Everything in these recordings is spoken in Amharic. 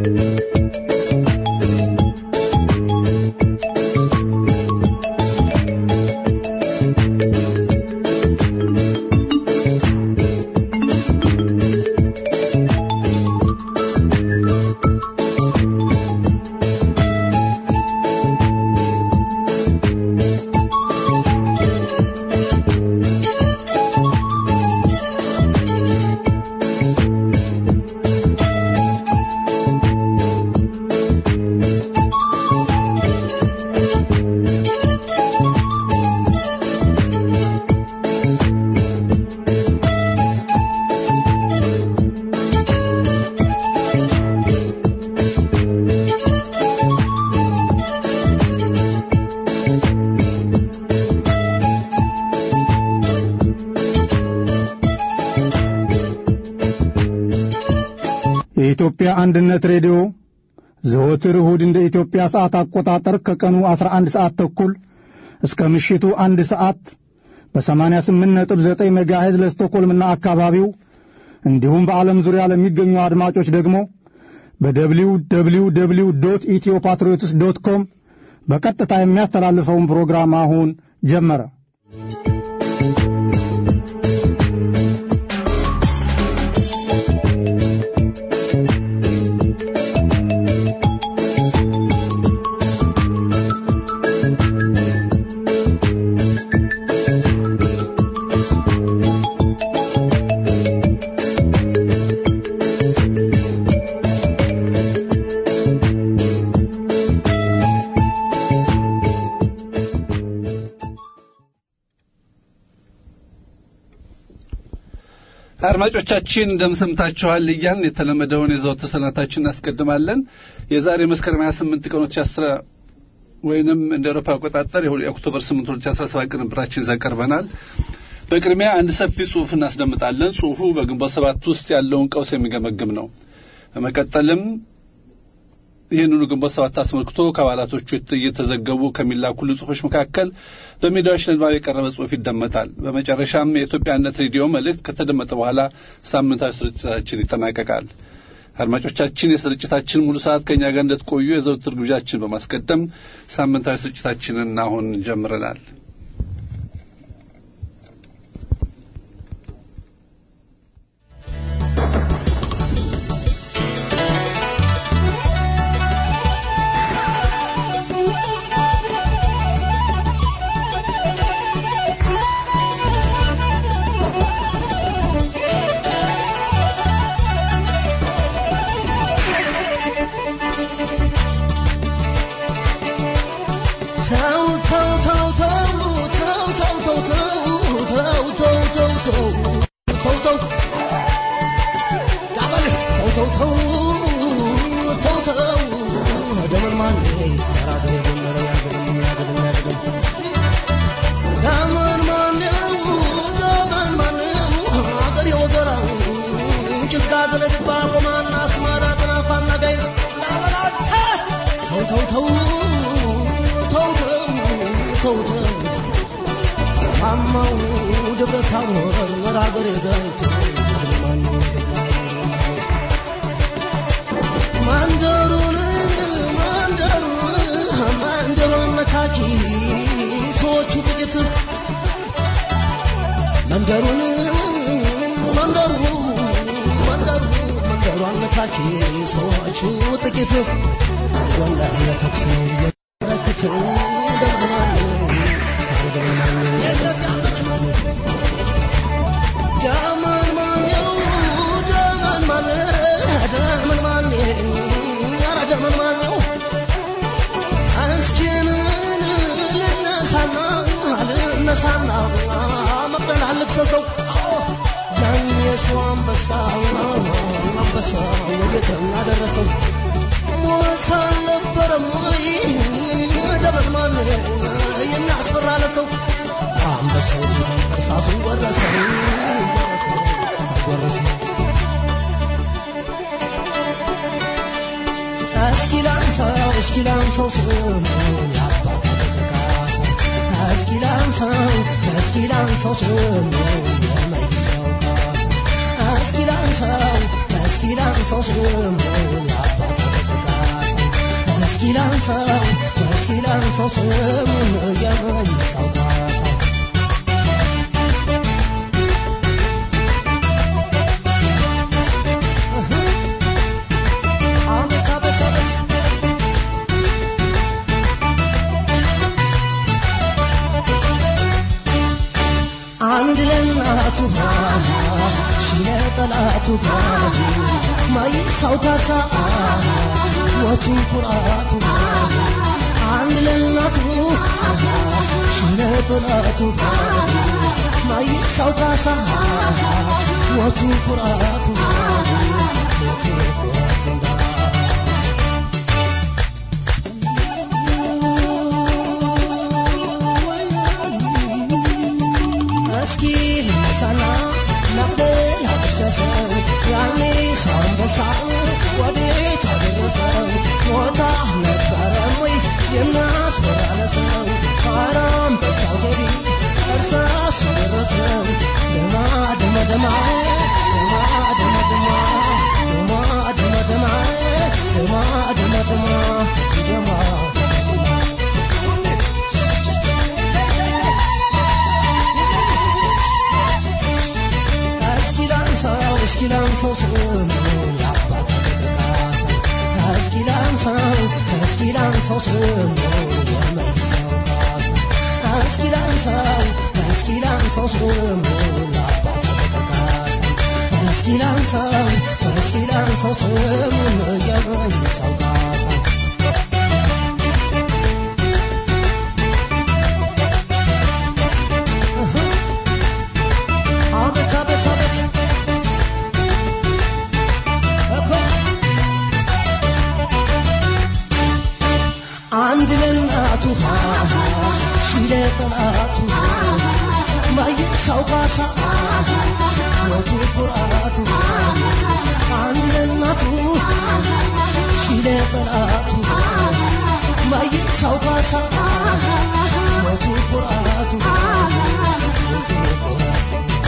የኢትዮጵያ አንድነት ሬዲዮ ዘወትር እሁድ እንደ ኢትዮጵያ ሰዓት አቆጣጠር ከቀኑ 11 ሰዓት ተኩል እስከ ምሽቱ አንድ ሰዓት በ88.9 ሜጋሄዝ ለስቶኮልምና አካባቢው እንዲሁም በዓለም ዙሪያ ለሚገኙ አድማጮች ደግሞ በደብሊው ደብሊው ደብሊው ዶት ኢትዮ ፓትሪዮትስ ዶት ኮም በቀጥታ የሚያስተላልፈውን ፕሮግራም አሁን ጀመረ። አድማጮቻችን እንደምሰምታችኋል እያልን የተለመደውን የዘወትር ሰላምታችን እናስቀድማለን። የዛሬ መስከረም 28 ቀኖች አስራ ወይንም እንደ አውሮፓ አቆጣጠር የኦክቶበር 8 2017 ቅንብራችን ይዘን ቀርበናል። በቅድሚያ አንድ ሰፊ ጽሑፍ እናስደምጣለን። ጽሑፉ በግንቦት ሰባት ውስጥ ያለውን ቀውስ የሚገመግም ነው። በመቀጠልም ይህንኑ ግንቦት ሰባት አስመልክቶ ከአባላቶቹ እየተዘገቡ ከሚላኩልን ጽሑፎች መካከል በሚዲያዎች ለንባብ የቀረበ ጽሑፍ ይደመጣል። በመጨረሻም የኢትዮጵያነት ሬዲዮ መልእክት ከተደመጠ በኋላ ሳምንታዊ ስርጭታችን ይጠናቀቃል። አድማጮቻችን የስርጭታችን ሙሉ ሰዓት ከእኛ ጋር እንደትቆዩ የዘውትር ግብዣችን በማስቀደም ሳምንታዊ ስርጭታችንን አሁን ጀምረናል። መንደሩን መንደሩ መንደሩ መንደሯን ነካኪ ሰዎቹ ጥቂት ወላሂ ለተኩስ ረክት ደምማን ጃማን ማነው ጃማን ማነ ጃማን ማነ ኧረ ጃማን ማነው እስኪንን ልነሳና ልነሳና መቅደል አልክሰሰው ያን የሰው አንበሳ አንበሳ ወዴት እናደረሰው ሞት አልነበረም ወይ ደበል ማን የሚያስፈራ ለሰው አንበሳው እርሳሱን ወረሰው ወረሰው እስኪ ላንሳው እስኪ ላንሳው ስሙን የአባታ ተጠቃሳ እስኪ ላንሳው እስኪ ላንሳው ስሙን የመይሳው ካሳ እስኪ ላንሳው እስኪ ላንሳው ስሙን የአባታ እስኪ ላንሳው እስኪ ላንሳው ስሙን የመይሳው ካሳው አቤት አቤት አቤት አንድ ለእናቱ ሺ ለጠላቱ ማይሳው ካሳ ሞቱ ኩራቱ አንድ ለእናቱ ሺ ለጠላቱ ማይሳው ካሳ ሞቱ ኩራቱ ሞቱ ኩራቱ እስኪ ልነሳና መቅደል አደረሰው ያኔ ሳንበሳ ወዴት አደረሰው ሞታ ነበረም ወይ የሚያስበራለሰው አራም በሳው ገቢ እርሳስ ደረሰው ደማ ደማ ደማ ደማ ደማ ደማ ደማ ደማ ደማ ደማ ደማ ደማ ደማ እስኪ ላንሳው እስኪ ላንሳው ስሙን የአባት ተጠቃሳ እስኪ ላንሳው እስኪ ላንሳው ስሙን የመይሳው ካሳ እስኪ ላንሳው እስኪ ላንሳው ስሙን የአባት ተጠቃሳ እስኪ ላንሳው እስኪ ላንሳው ስሙን የመይሳው ካሳ አቤት አቤት አቤት እኮ አንድ ለእናቱ ሺ ለጠላቱ ማይሳው ካሳ ሞቱ ኩራቱ አንድ ለእናቱ ሺ ለጠላቱ ማይሳው ካሳ ሞቱ ኩራቱ ሞቱ ኩራቱ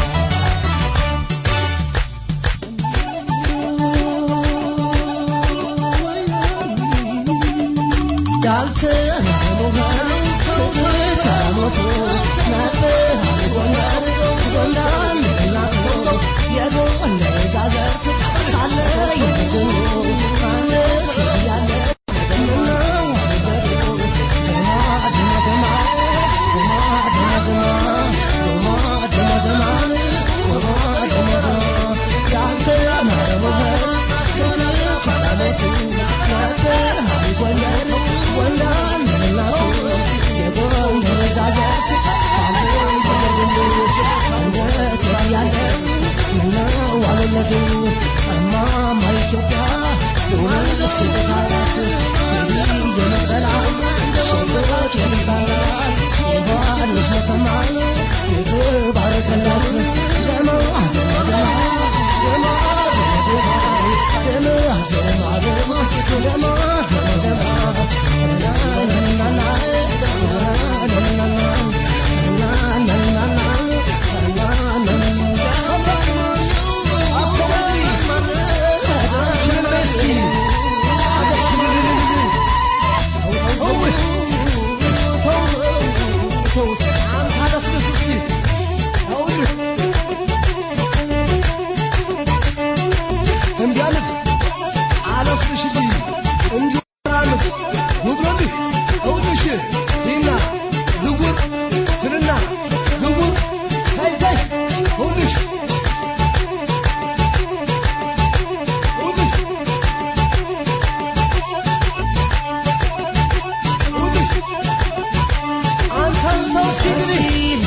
እንዲያምት አለስልሽልኝ እንዲራምት ውብሎልህ እውልሽ ይና ዝጉር ትልና ዝጉር ታይ ታይ እውልሽ እውልሽ እውልሽ አንተን ሰው ሲግሪ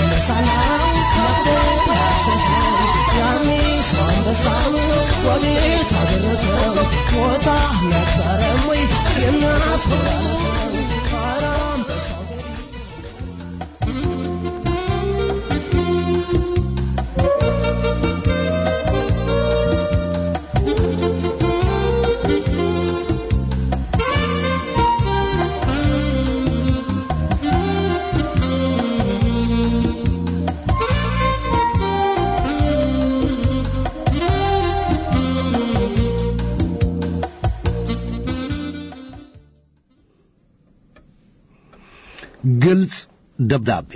ወዴት አደረሰው ሞታ ነበረም ወይ የሚያስፈራረሰው አራም በሳው ግልጽ ደብዳቤ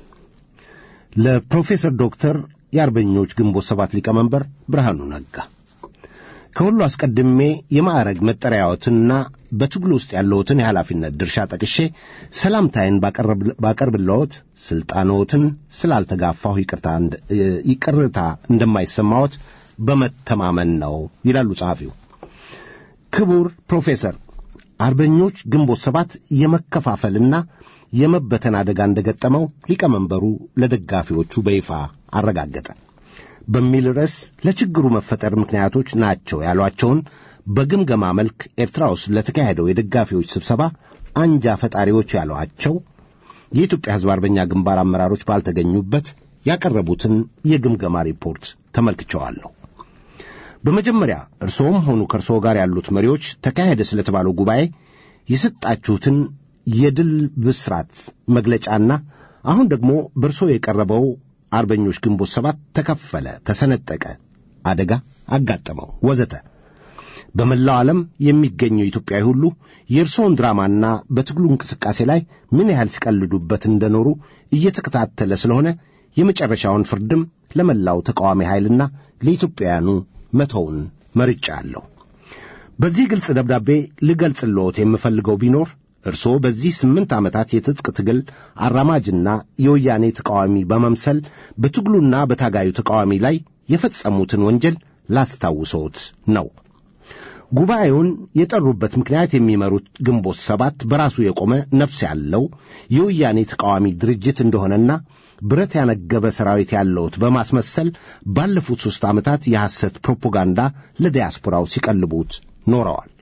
ለፕሮፌሰር ዶክተር የአርበኞች ግንቦት ሰባት ሊቀመንበር ብርሃኑ ነጋ ከሁሉ አስቀድሜ የማዕረግ መጠሪያዎትንና በትግሉ ውስጥ ያለዎትን የኃላፊነት ድርሻ ጠቅሼ ሰላምታይን ባቀርብለዎት ሥልጣኖትን ስላልተጋፋሁ ይቅርታ እንደማይሰማዎት በመተማመን ነው ይላሉ ጸሐፊው። ክቡር ፕሮፌሰር አርበኞች ግንቦት ሰባት የመከፋፈልና የመበተን አደጋ እንደገጠመው ሊቀመንበሩ ለደጋፊዎቹ በይፋ አረጋገጠ በሚል ርዕስ ለችግሩ መፈጠር ምክንያቶች ናቸው ያሏቸውን በግምገማ መልክ ኤርትራ ውስጥ ለተካሄደው የደጋፊዎች ስብሰባ አንጃ ፈጣሪዎች ያሏቸው የኢትዮጵያ ሕዝብ አርበኛ ግንባር አመራሮች ባልተገኙበት ያቀረቡትን የግምገማ ሪፖርት ተመልክቸዋለሁ። በመጀመሪያ እርስዎም ሆኑ ከእርስዎ ጋር ያሉት መሪዎች ተካሄደ ስለተባለው ጉባኤ የሰጣችሁትን የድል ብስራት መግለጫና አሁን ደግሞ በእርስዎ የቀረበው አርበኞች ግንቦት ሰባት ተከፈለ፣ ተሰነጠቀ፣ አደጋ አጋጠመው ወዘተ በመላው ዓለም የሚገኘው ኢትዮጵያዊ ሁሉ የእርስዎን ድራማና በትግሉ እንቅስቃሴ ላይ ምን ያህል ሲቀልዱበት እንደኖሩ እየተከታተለ ስለሆነ የመጨረሻውን ፍርድም ለመላው ተቃዋሚ ኃይልና ለኢትዮጵያውያኑ መተውን መርጫ አለሁ። በዚህ ግልጽ ደብዳቤ ልገልጽልዎት የምፈልገው ቢኖር እርስዎ በዚህ ስምንት ዓመታት የትጥቅ ትግል አራማጅና የወያኔ ተቃዋሚ በመምሰል በትግሉና በታጋዩ ተቃዋሚ ላይ የፈጸሙትን ወንጀል ላስታውሰዎት ነው። ጉባኤውን የጠሩበት ምክንያት የሚመሩት ግንቦት ሰባት በራሱ የቆመ ነፍስ ያለው የወያኔ ተቃዋሚ ድርጅት እንደሆነና ብረት ያነገበ ሰራዊት ያለውት በማስመሰል ባለፉት ሦስት ዓመታት የሐሰት ፕሮፓጋንዳ ለዲያስፖራው ሲቀልቡት ኖረዋል።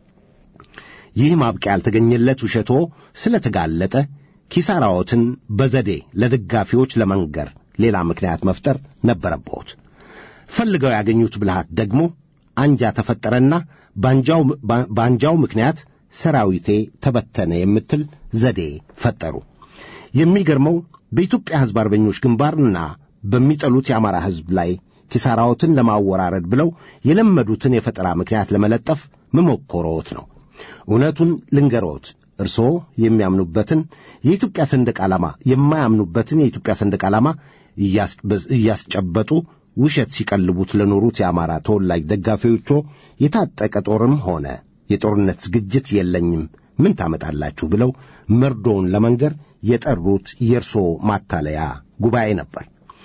ይህ ማብቂያ ያልተገኘለት ውሸቶ ስለተጋለጠ ኪሳራዎትን በዘዴ ለደጋፊዎች ለመንገር ሌላ ምክንያት መፍጠር ነበረብዎት። ፈልገው ያገኙት ብልሃት ደግሞ አንጃ ተፈጠረና በአንጃው ምክንያት ሰራዊቴ ተበተነ የምትል ዘዴ ፈጠሩ። የሚገርመው በኢትዮጵያ ሕዝብ አርበኞች ግንባርና በሚጠሉት የአማራ ሕዝብ ላይ ኪሳራዎትን ለማወራረድ ብለው የለመዱትን የፈጠራ ምክንያት ለመለጠፍ መሞከሮት ነው። እውነቱን ልንገሮት፣ እርስዎ የሚያምኑበትን የኢትዮጵያ ሰንደቅ ዓላማ የማያምኑበትን የኢትዮጵያ ሰንደቅ ዓላማ እያስጨበጡ ውሸት ሲቀልቡት ለኖሩት የአማራ ተወላጅ ደጋፊዎቹ የታጠቀ ጦርም ሆነ የጦርነት ዝግጅት የለኝም ምን ታመጣላችሁ ብለው መርዶውን ለመንገር የጠሩት የእርሶ ማታለያ ጉባኤ ነበር።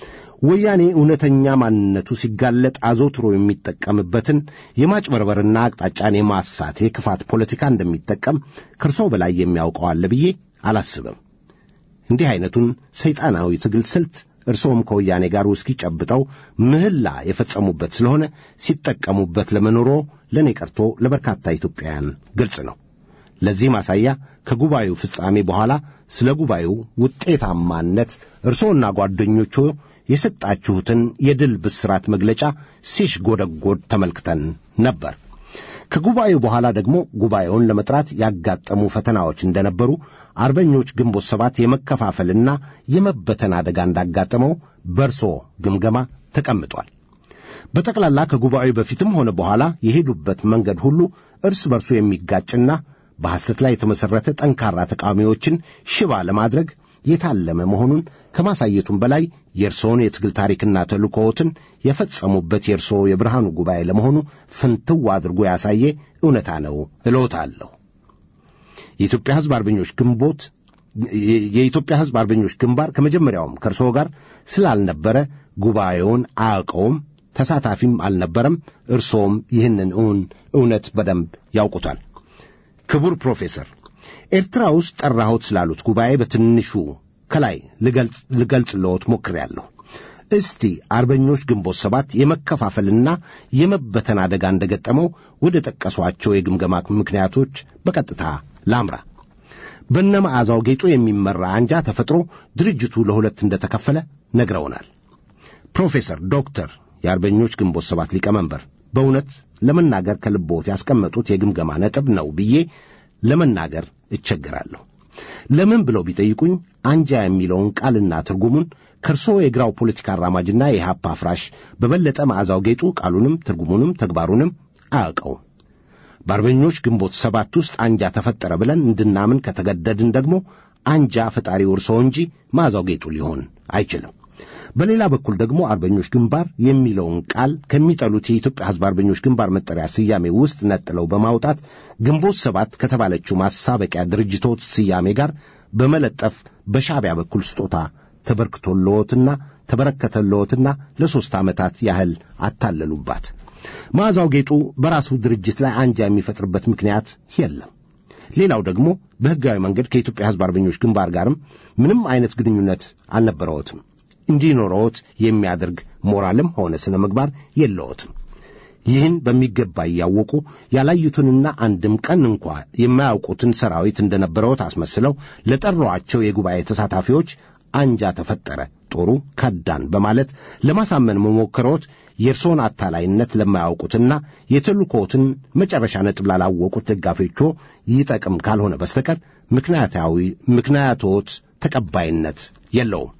ወያኔ እውነተኛ ማንነቱ ሲጋለጥ አዘውትሮ የሚጠቀምበትን የማጭበርበርና አቅጣጫን የማሳት የክፋት ፖለቲካ እንደሚጠቀም ከእርሶ በላይ የሚያውቀው አለ ብዬ አላስብም። እንዲህ ዐይነቱን ሰይጣናዊ ትግል ስልት እርሶም ከወያኔ ጋር ውስኪ ጨብጠው ምህላ የፈጸሙበት ስለሆነ ሲጠቀሙበት ለመኖሮ ለእኔ ቀርቶ ለበርካታ ኢትዮጵያውያን ግልጽ ነው። ለዚህ ማሳያ ከጉባኤው ፍጻሜ በኋላ ስለ ጉባኤው ውጤታማነት እርሶና ጓደኞቹ የሰጣችሁትን የድል ብስራት መግለጫ ሲሽጎደጎድ ተመልክተን ነበር። ከጉባኤው በኋላ ደግሞ ጉባኤውን ለመጥራት ያጋጠሙ ፈተናዎች እንደነበሩ አርበኞች ግንቦት ሰባት የመከፋፈልና የመበተን አደጋ እንዳጋጠመው በርሶ ግምገማ ተቀምጧል። በጠቅላላ ከጉባኤው በፊትም ሆነ በኋላ የሄዱበት መንገድ ሁሉ እርስ በርሱ የሚጋጭና በሐሰት ላይ የተመሠረተ ጠንካራ ተቃዋሚዎችን ሽባ ለማድረግ የታለመ መሆኑን ከማሳየቱም በላይ የእርስዎን የትግል ታሪክና ተልእኮዎትን የፈጸሙበት የእርስዎ የብርሃኑ ጉባኤ ለመሆኑ ፍንትው አድርጎ ያሳየ እውነታ ነው እሎታለሁ። የኢትዮጵያ ሕዝብ አርበኞች ግንቦት የኢትዮጵያ ሕዝብ አርበኞች ግንባር ከመጀመሪያውም ከእርስዎ ጋር ስላልነበረ ጉባኤውን አያውቀውም፣ ተሳታፊም አልነበረም። እርስዎም ይህንን እውን እውነት በደንብ ያውቁታል። ክቡር ፕሮፌሰር ኤርትራ ውስጥ ጠራሁት ስላሉት ጉባኤ በትንሹ ከላይ ልገልጽልዎት ሞክሬአለሁ። እስቲ አርበኞች ግንቦት ሰባት የመከፋፈልና የመበተን አደጋ እንደገጠመው ወደ ጠቀሷቸው የግምገማ ምክንያቶች በቀጥታ ላምራ። በነ መዓዛው ጌጡ የሚመራ አንጃ ተፈጥሮ ድርጅቱ ለሁለት እንደተከፈለ ነግረውናል። ፕሮፌሰር ዶክተር የአርበኞች ግንቦት ሰባት ሊቀመንበር በእውነት ለመናገር ከልቦት ያስቀመጡት የግምገማ ነጥብ ነው ብዬ ለመናገር እቸገራለሁ። ለምን ብለው ቢጠይቁኝ አንጃ የሚለውን ቃልና ትርጉሙን ከእርስዎ የግራው ፖለቲካ አራማጅና የኢህአፓ አፍራሽ በበለጠ መዓዛው ጌጡ ቃሉንም ትርጉሙንም ተግባሩንም አያውቀውም። በአርበኞች ግንቦት ሰባት ውስጥ አንጃ ተፈጠረ ብለን እንድናምን ከተገደድን ደግሞ አንጃ ፈጣሪው እርስዎ እንጂ መዓዛው ጌጡ ሊሆን አይችልም። በሌላ በኩል ደግሞ አርበኞች ግንባር የሚለውን ቃል ከሚጠሉት የኢትዮጵያ ሕዝብ አርበኞች ግንባር መጠሪያ ስያሜ ውስጥ ነጥለው በማውጣት ግንቦት ሰባት ከተባለችው ማሳበቂያ ድርጅቶች ስያሜ ጋር በመለጠፍ በሻዕቢያ በኩል ስጦታ ተበርክቶልዎትና ተበረከተልዎትና ለሦስት ዓመታት ያህል አታለሉባት። መዓዛው ጌጡ በራሱ ድርጅት ላይ አንጃ የሚፈጥርበት ምክንያት የለም። ሌላው ደግሞ በሕጋዊ መንገድ ከኢትዮጵያ ሕዝብ አርበኞች ግንባር ጋርም ምንም አይነት ግንኙነት አልነበረዎትም። እንዲኖረዎት የሚያደርግ ሞራልም ሆነ ስነ ምግባር የለዎትም። ይህን በሚገባ እያወቁ ያላዩትንና አንድም ቀን እንኳ የማያውቁትን ሰራዊት እንደነበረዎት አስመስለው ለጠሯቸው የጉባኤ ተሳታፊዎች አንጃ ተፈጠረ፣ ጦሩ ከዳን በማለት ለማሳመን መሞከሮት የእርሶን አታላይነት ለማያውቁትና የተልእኮዎትን መጨረሻ ነጥብ ላላወቁት ደጋፊዎቹ ይጠቅም ካልሆነ በስተቀር ምክንያታዊ ምክንያቶት ተቀባይነት የለውም።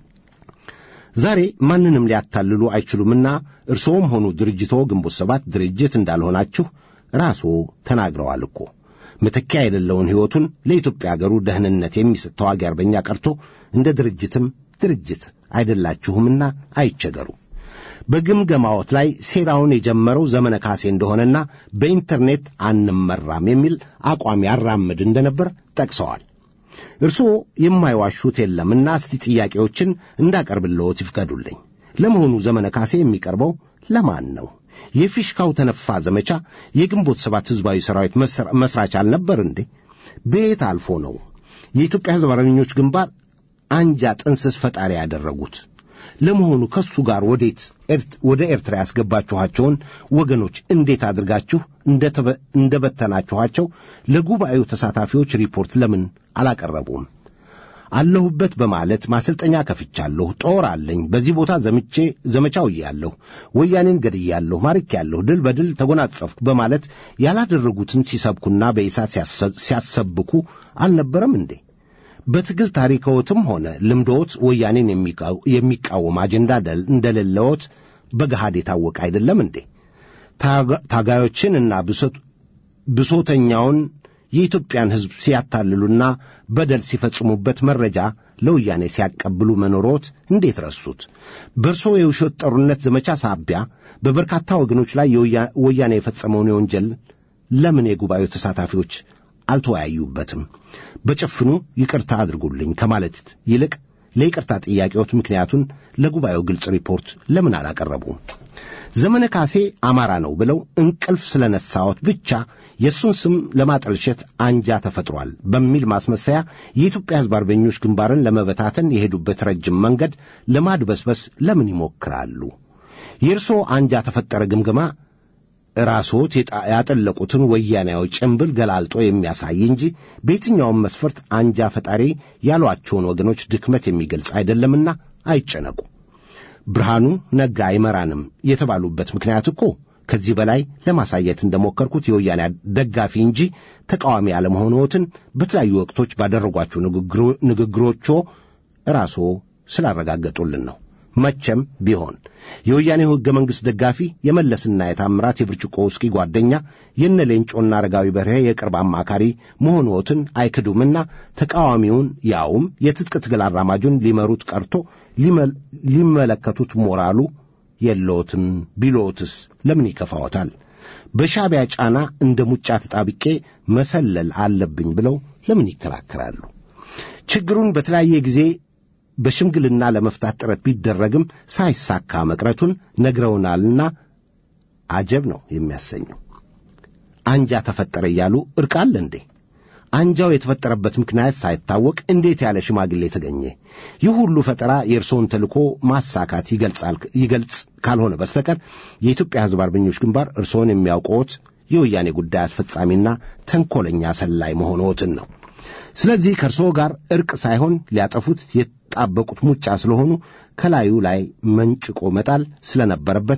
ዛሬ ማንንም ሊያታልሉ አይችሉምና እርስዎም ሆኑ ድርጅቶ ግንቦት ሰባት ድርጅት እንዳልሆናችሁ ራስዎ ተናግረዋል እኮ። መተኪያ የሌለውን ሕይወቱን ለኢትዮጵያ አገሩ ደህንነት የሚሰጥ ተዋጊ አርበኛ ቀርቶ እንደ ድርጅትም ድርጅት አይደላችሁምና አይቸገሩ። በግምገማዎት ላይ ሴራውን የጀመረው ዘመነ ካሴ እንደሆነና በኢንተርኔት አንመራም የሚል አቋም ያራምድ እንደነበር ጠቅሰዋል። እርስዎ የማይዋሹት የለምና እስቲ ጥያቄዎችን እንዳቀርብልዎት ይፍቀዱልኝ። ለመሆኑ ዘመነ ካሴ የሚቀርበው ለማን ነው? የፊሽካው ተነፋ ዘመቻ የግንቦት ሰባት ሕዝባዊ ሰራዊት መስራች አልነበር እንዴ? በየት አልፎ ነው የኢትዮጵያ ሕዝብ አርበኞች ግንባር አንጃ ጥንስስ ፈጣሪ ያደረጉት? ለመሆኑ ከሱ ጋር ወዴት ወደ ኤርትራ ያስገባችኋቸውን ወገኖች እንዴት አድርጋችሁ እንደበተናችኋቸው ለጉባኤው ተሳታፊዎች ሪፖርት ለምን አላቀረቡም? አለሁበት በማለት ማሰልጠኛ ከፍቻለሁ፣ ጦር አለኝ፣ በዚህ ቦታ ዘምቼ ዘመቻው እያለሁ ወያኔን ገድያለሁ፣ ማርኬያለሁ፣ ድል በድል ተጎናጸፍኩ በማለት ያላደረጉትን ሲሰብኩና በኢሳት ሲያሰብኩ አልነበረም እንዴ? በትግል ታሪክዎትም ሆነ ልምዶት ወያኔን የሚቃወም አጀንዳ እንደሌለዎት በገሃድ የታወቀ አይደለም እንዴ? ታጋዮችንና ብሶተኛውን የኢትዮጵያን ሕዝብ ሲያታልሉና በደል ሲፈጽሙበት መረጃ ለወያኔ ሲያቀብሉ መኖሮት እንዴት ረሱት? በእርሶ የውሸት ጦርነት ዘመቻ ሳቢያ በበርካታ ወገኖች ላይ ወያኔ የፈጸመውን የወንጀል ለምን የጉባኤው ተሳታፊዎች አልተወያዩበትም? በጭፍኑ ይቅርታ አድርጉልኝ ከማለት ይልቅ ለይቅርታ ጥያቄዎት ምክንያቱን ለጉባኤው ግልጽ ሪፖርት ለምን አላቀረቡም? ዘመነ ካሴ አማራ ነው ብለው እንቅልፍ ስለነሳዎት ብቻ የእሱን ስም ለማጠልሸት አንጃ ተፈጥሯል በሚል ማስመሰያ የኢትዮጵያ ሕዝብ አርበኞች ግንባርን ለመበታተን የሄዱበት ረጅም መንገድ ለማድበስበስ ለምን ይሞክራሉ? የእርስዎ አንጃ ተፈጠረ ግምገማ ራስዎት ያጠለቁትን ወያኔያዊ ጭንብል ገላልጦ የሚያሳይ እንጂ በየትኛውም መስፈርት አንጃ ፈጣሪ ያሏቸውን ወገኖች ድክመት የሚገልጽ አይደለምና አይጨነቁ። ብርሃኑ ነጋ አይመራንም የተባሉበት ምክንያት እኮ ከዚህ በላይ ለማሳየት እንደሞከርኩት የወያኔ ደጋፊ እንጂ ተቃዋሚ አለመሆንዎትን በተለያዩ ወቅቶች ባደረጓቸው ንግግሮቹ ራስዎ ስላረጋገጡልን ነው። መቼም ቢሆን የወያኔው ሕገ መንግሥት ደጋፊ የመለስና የታምራት የብርጭቆ ውስኪ ጓደኛ የነ ሌንጮና አረጋዊ በርሄ የቅርብ አማካሪ መሆንዎትን አይክዱምና ተቃዋሚውን ያውም የትጥቅ ትግል አራማጁን ሊመሩት ቀርቶ ሊመለከቱት ሞራሉ የለዎትም ቢሎትስ ለምን ይከፋዎታል? በሻዕቢያ ጫና እንደ ሙጫ ተጣብቄ መሰለል አለብኝ ብለው ለምን ይከራከራሉ? ችግሩን በተለያየ ጊዜ በሽምግልና ለመፍታት ጥረት ቢደረግም ሳይሳካ መቅረቱን ነግረውናልና አጀብ ነው የሚያሰኘው። አንጃ ተፈጠረ እያሉ እርቅ አለ እንዴ? አንጃው የተፈጠረበት ምክንያት ሳይታወቅ እንዴት ያለ ሽማግሌ ተገኘ? ይህ ሁሉ ፈጠራ የእርስዎን ተልእኮ ማሳካት ይገልጻል ይገልጽ ካልሆነ በስተቀር የኢትዮጵያ ሕዝብ አርበኞች ግንባር እርስዎን የሚያውቀዎት የወያኔ ጉዳይ አስፈጻሚና ተንኰለኛ ሰላይ መሆንዎትን ነው። ስለዚህ ከእርስዎ ጋር እርቅ ሳይሆን ሊያጠፉት የጣበቁት ሙጫ ስለሆኑ ከላዩ ላይ መንጭቆ መጣል ስለነበረበት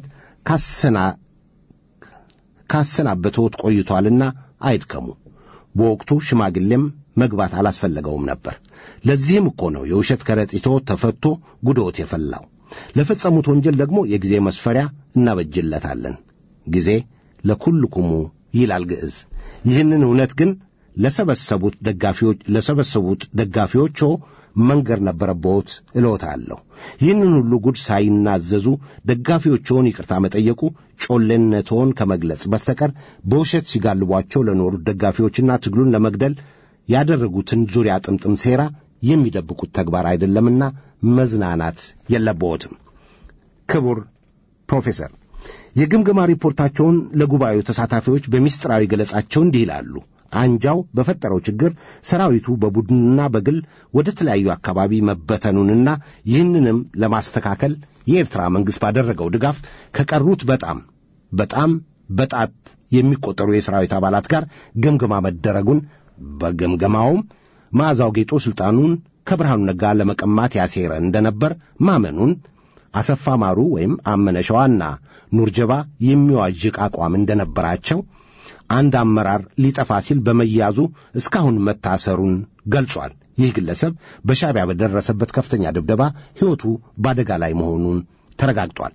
ካሰናበተዎት ቆይቷልና አይድከሙ። በወቅቱ ሽማግሌም መግባት አላስፈለገውም ነበር። ለዚህም እኮ ነው የውሸት ከረጢቶ ተፈቶ ጉዶት የፈላው። ለፈጸሙት ወንጀል ደግሞ የጊዜ መስፈሪያ እናበጅለታለን። ጊዜ ለኩልኩሙ ይላል ግዕዝ። ይህንን እውነት ግን ለሰበሰቡት ደጋፊዎች ለሰበሰቡት ደጋፊዎቹ መንገር ነበረብዎት እልዎታለሁ። ይህንን ሁሉ ጉድ ሳይናዘዙ ደጋፊዎችዎን ይቅርታ መጠየቁ ጮሌነትዎን ከመግለጽ በስተቀር በውሸት ሲጋልቧቸው ለኖሩት ደጋፊዎችና ትግሉን ለመግደል ያደረጉትን ዙሪያ ጥምጥም ሴራ የሚደብቁት ተግባር አይደለምና መዝናናት የለብዎትም። ክቡር ፕሮፌሰር የግምገማ ሪፖርታቸውን ለጉባኤው ተሳታፊዎች በሚስጥራዊ ገለጻቸው እንዲህ ይላሉ። አንጃው በፈጠረው ችግር ሰራዊቱ በቡድንና በግል ወደ ተለያዩ አካባቢ መበተኑንና ይህንንም ለማስተካከል የኤርትራ መንግሥት ባደረገው ድጋፍ ከቀሩት በጣም በጣም በጣት የሚቆጠሩ የሰራዊት አባላት ጋር ግምገማ መደረጉን በግምገማውም መዓዛው ጌጦ ሥልጣኑን ከብርሃኑ ነጋ ለመቀማት ያሴረ እንደነበር ማመኑን አሰፋ ማሩ ወይም አመነ ሸዋና ኑርጀባ የሚዋዥቅ አቋም እንደነበራቸው አንድ አመራር ሊጠፋ ሲል በመያዙ እስካሁን መታሰሩን ገልጿል። ይህ ግለሰብ በሻዕቢያ በደረሰበት ከፍተኛ ድብደባ ሕይወቱ በአደጋ ላይ መሆኑን ተረጋግጧል።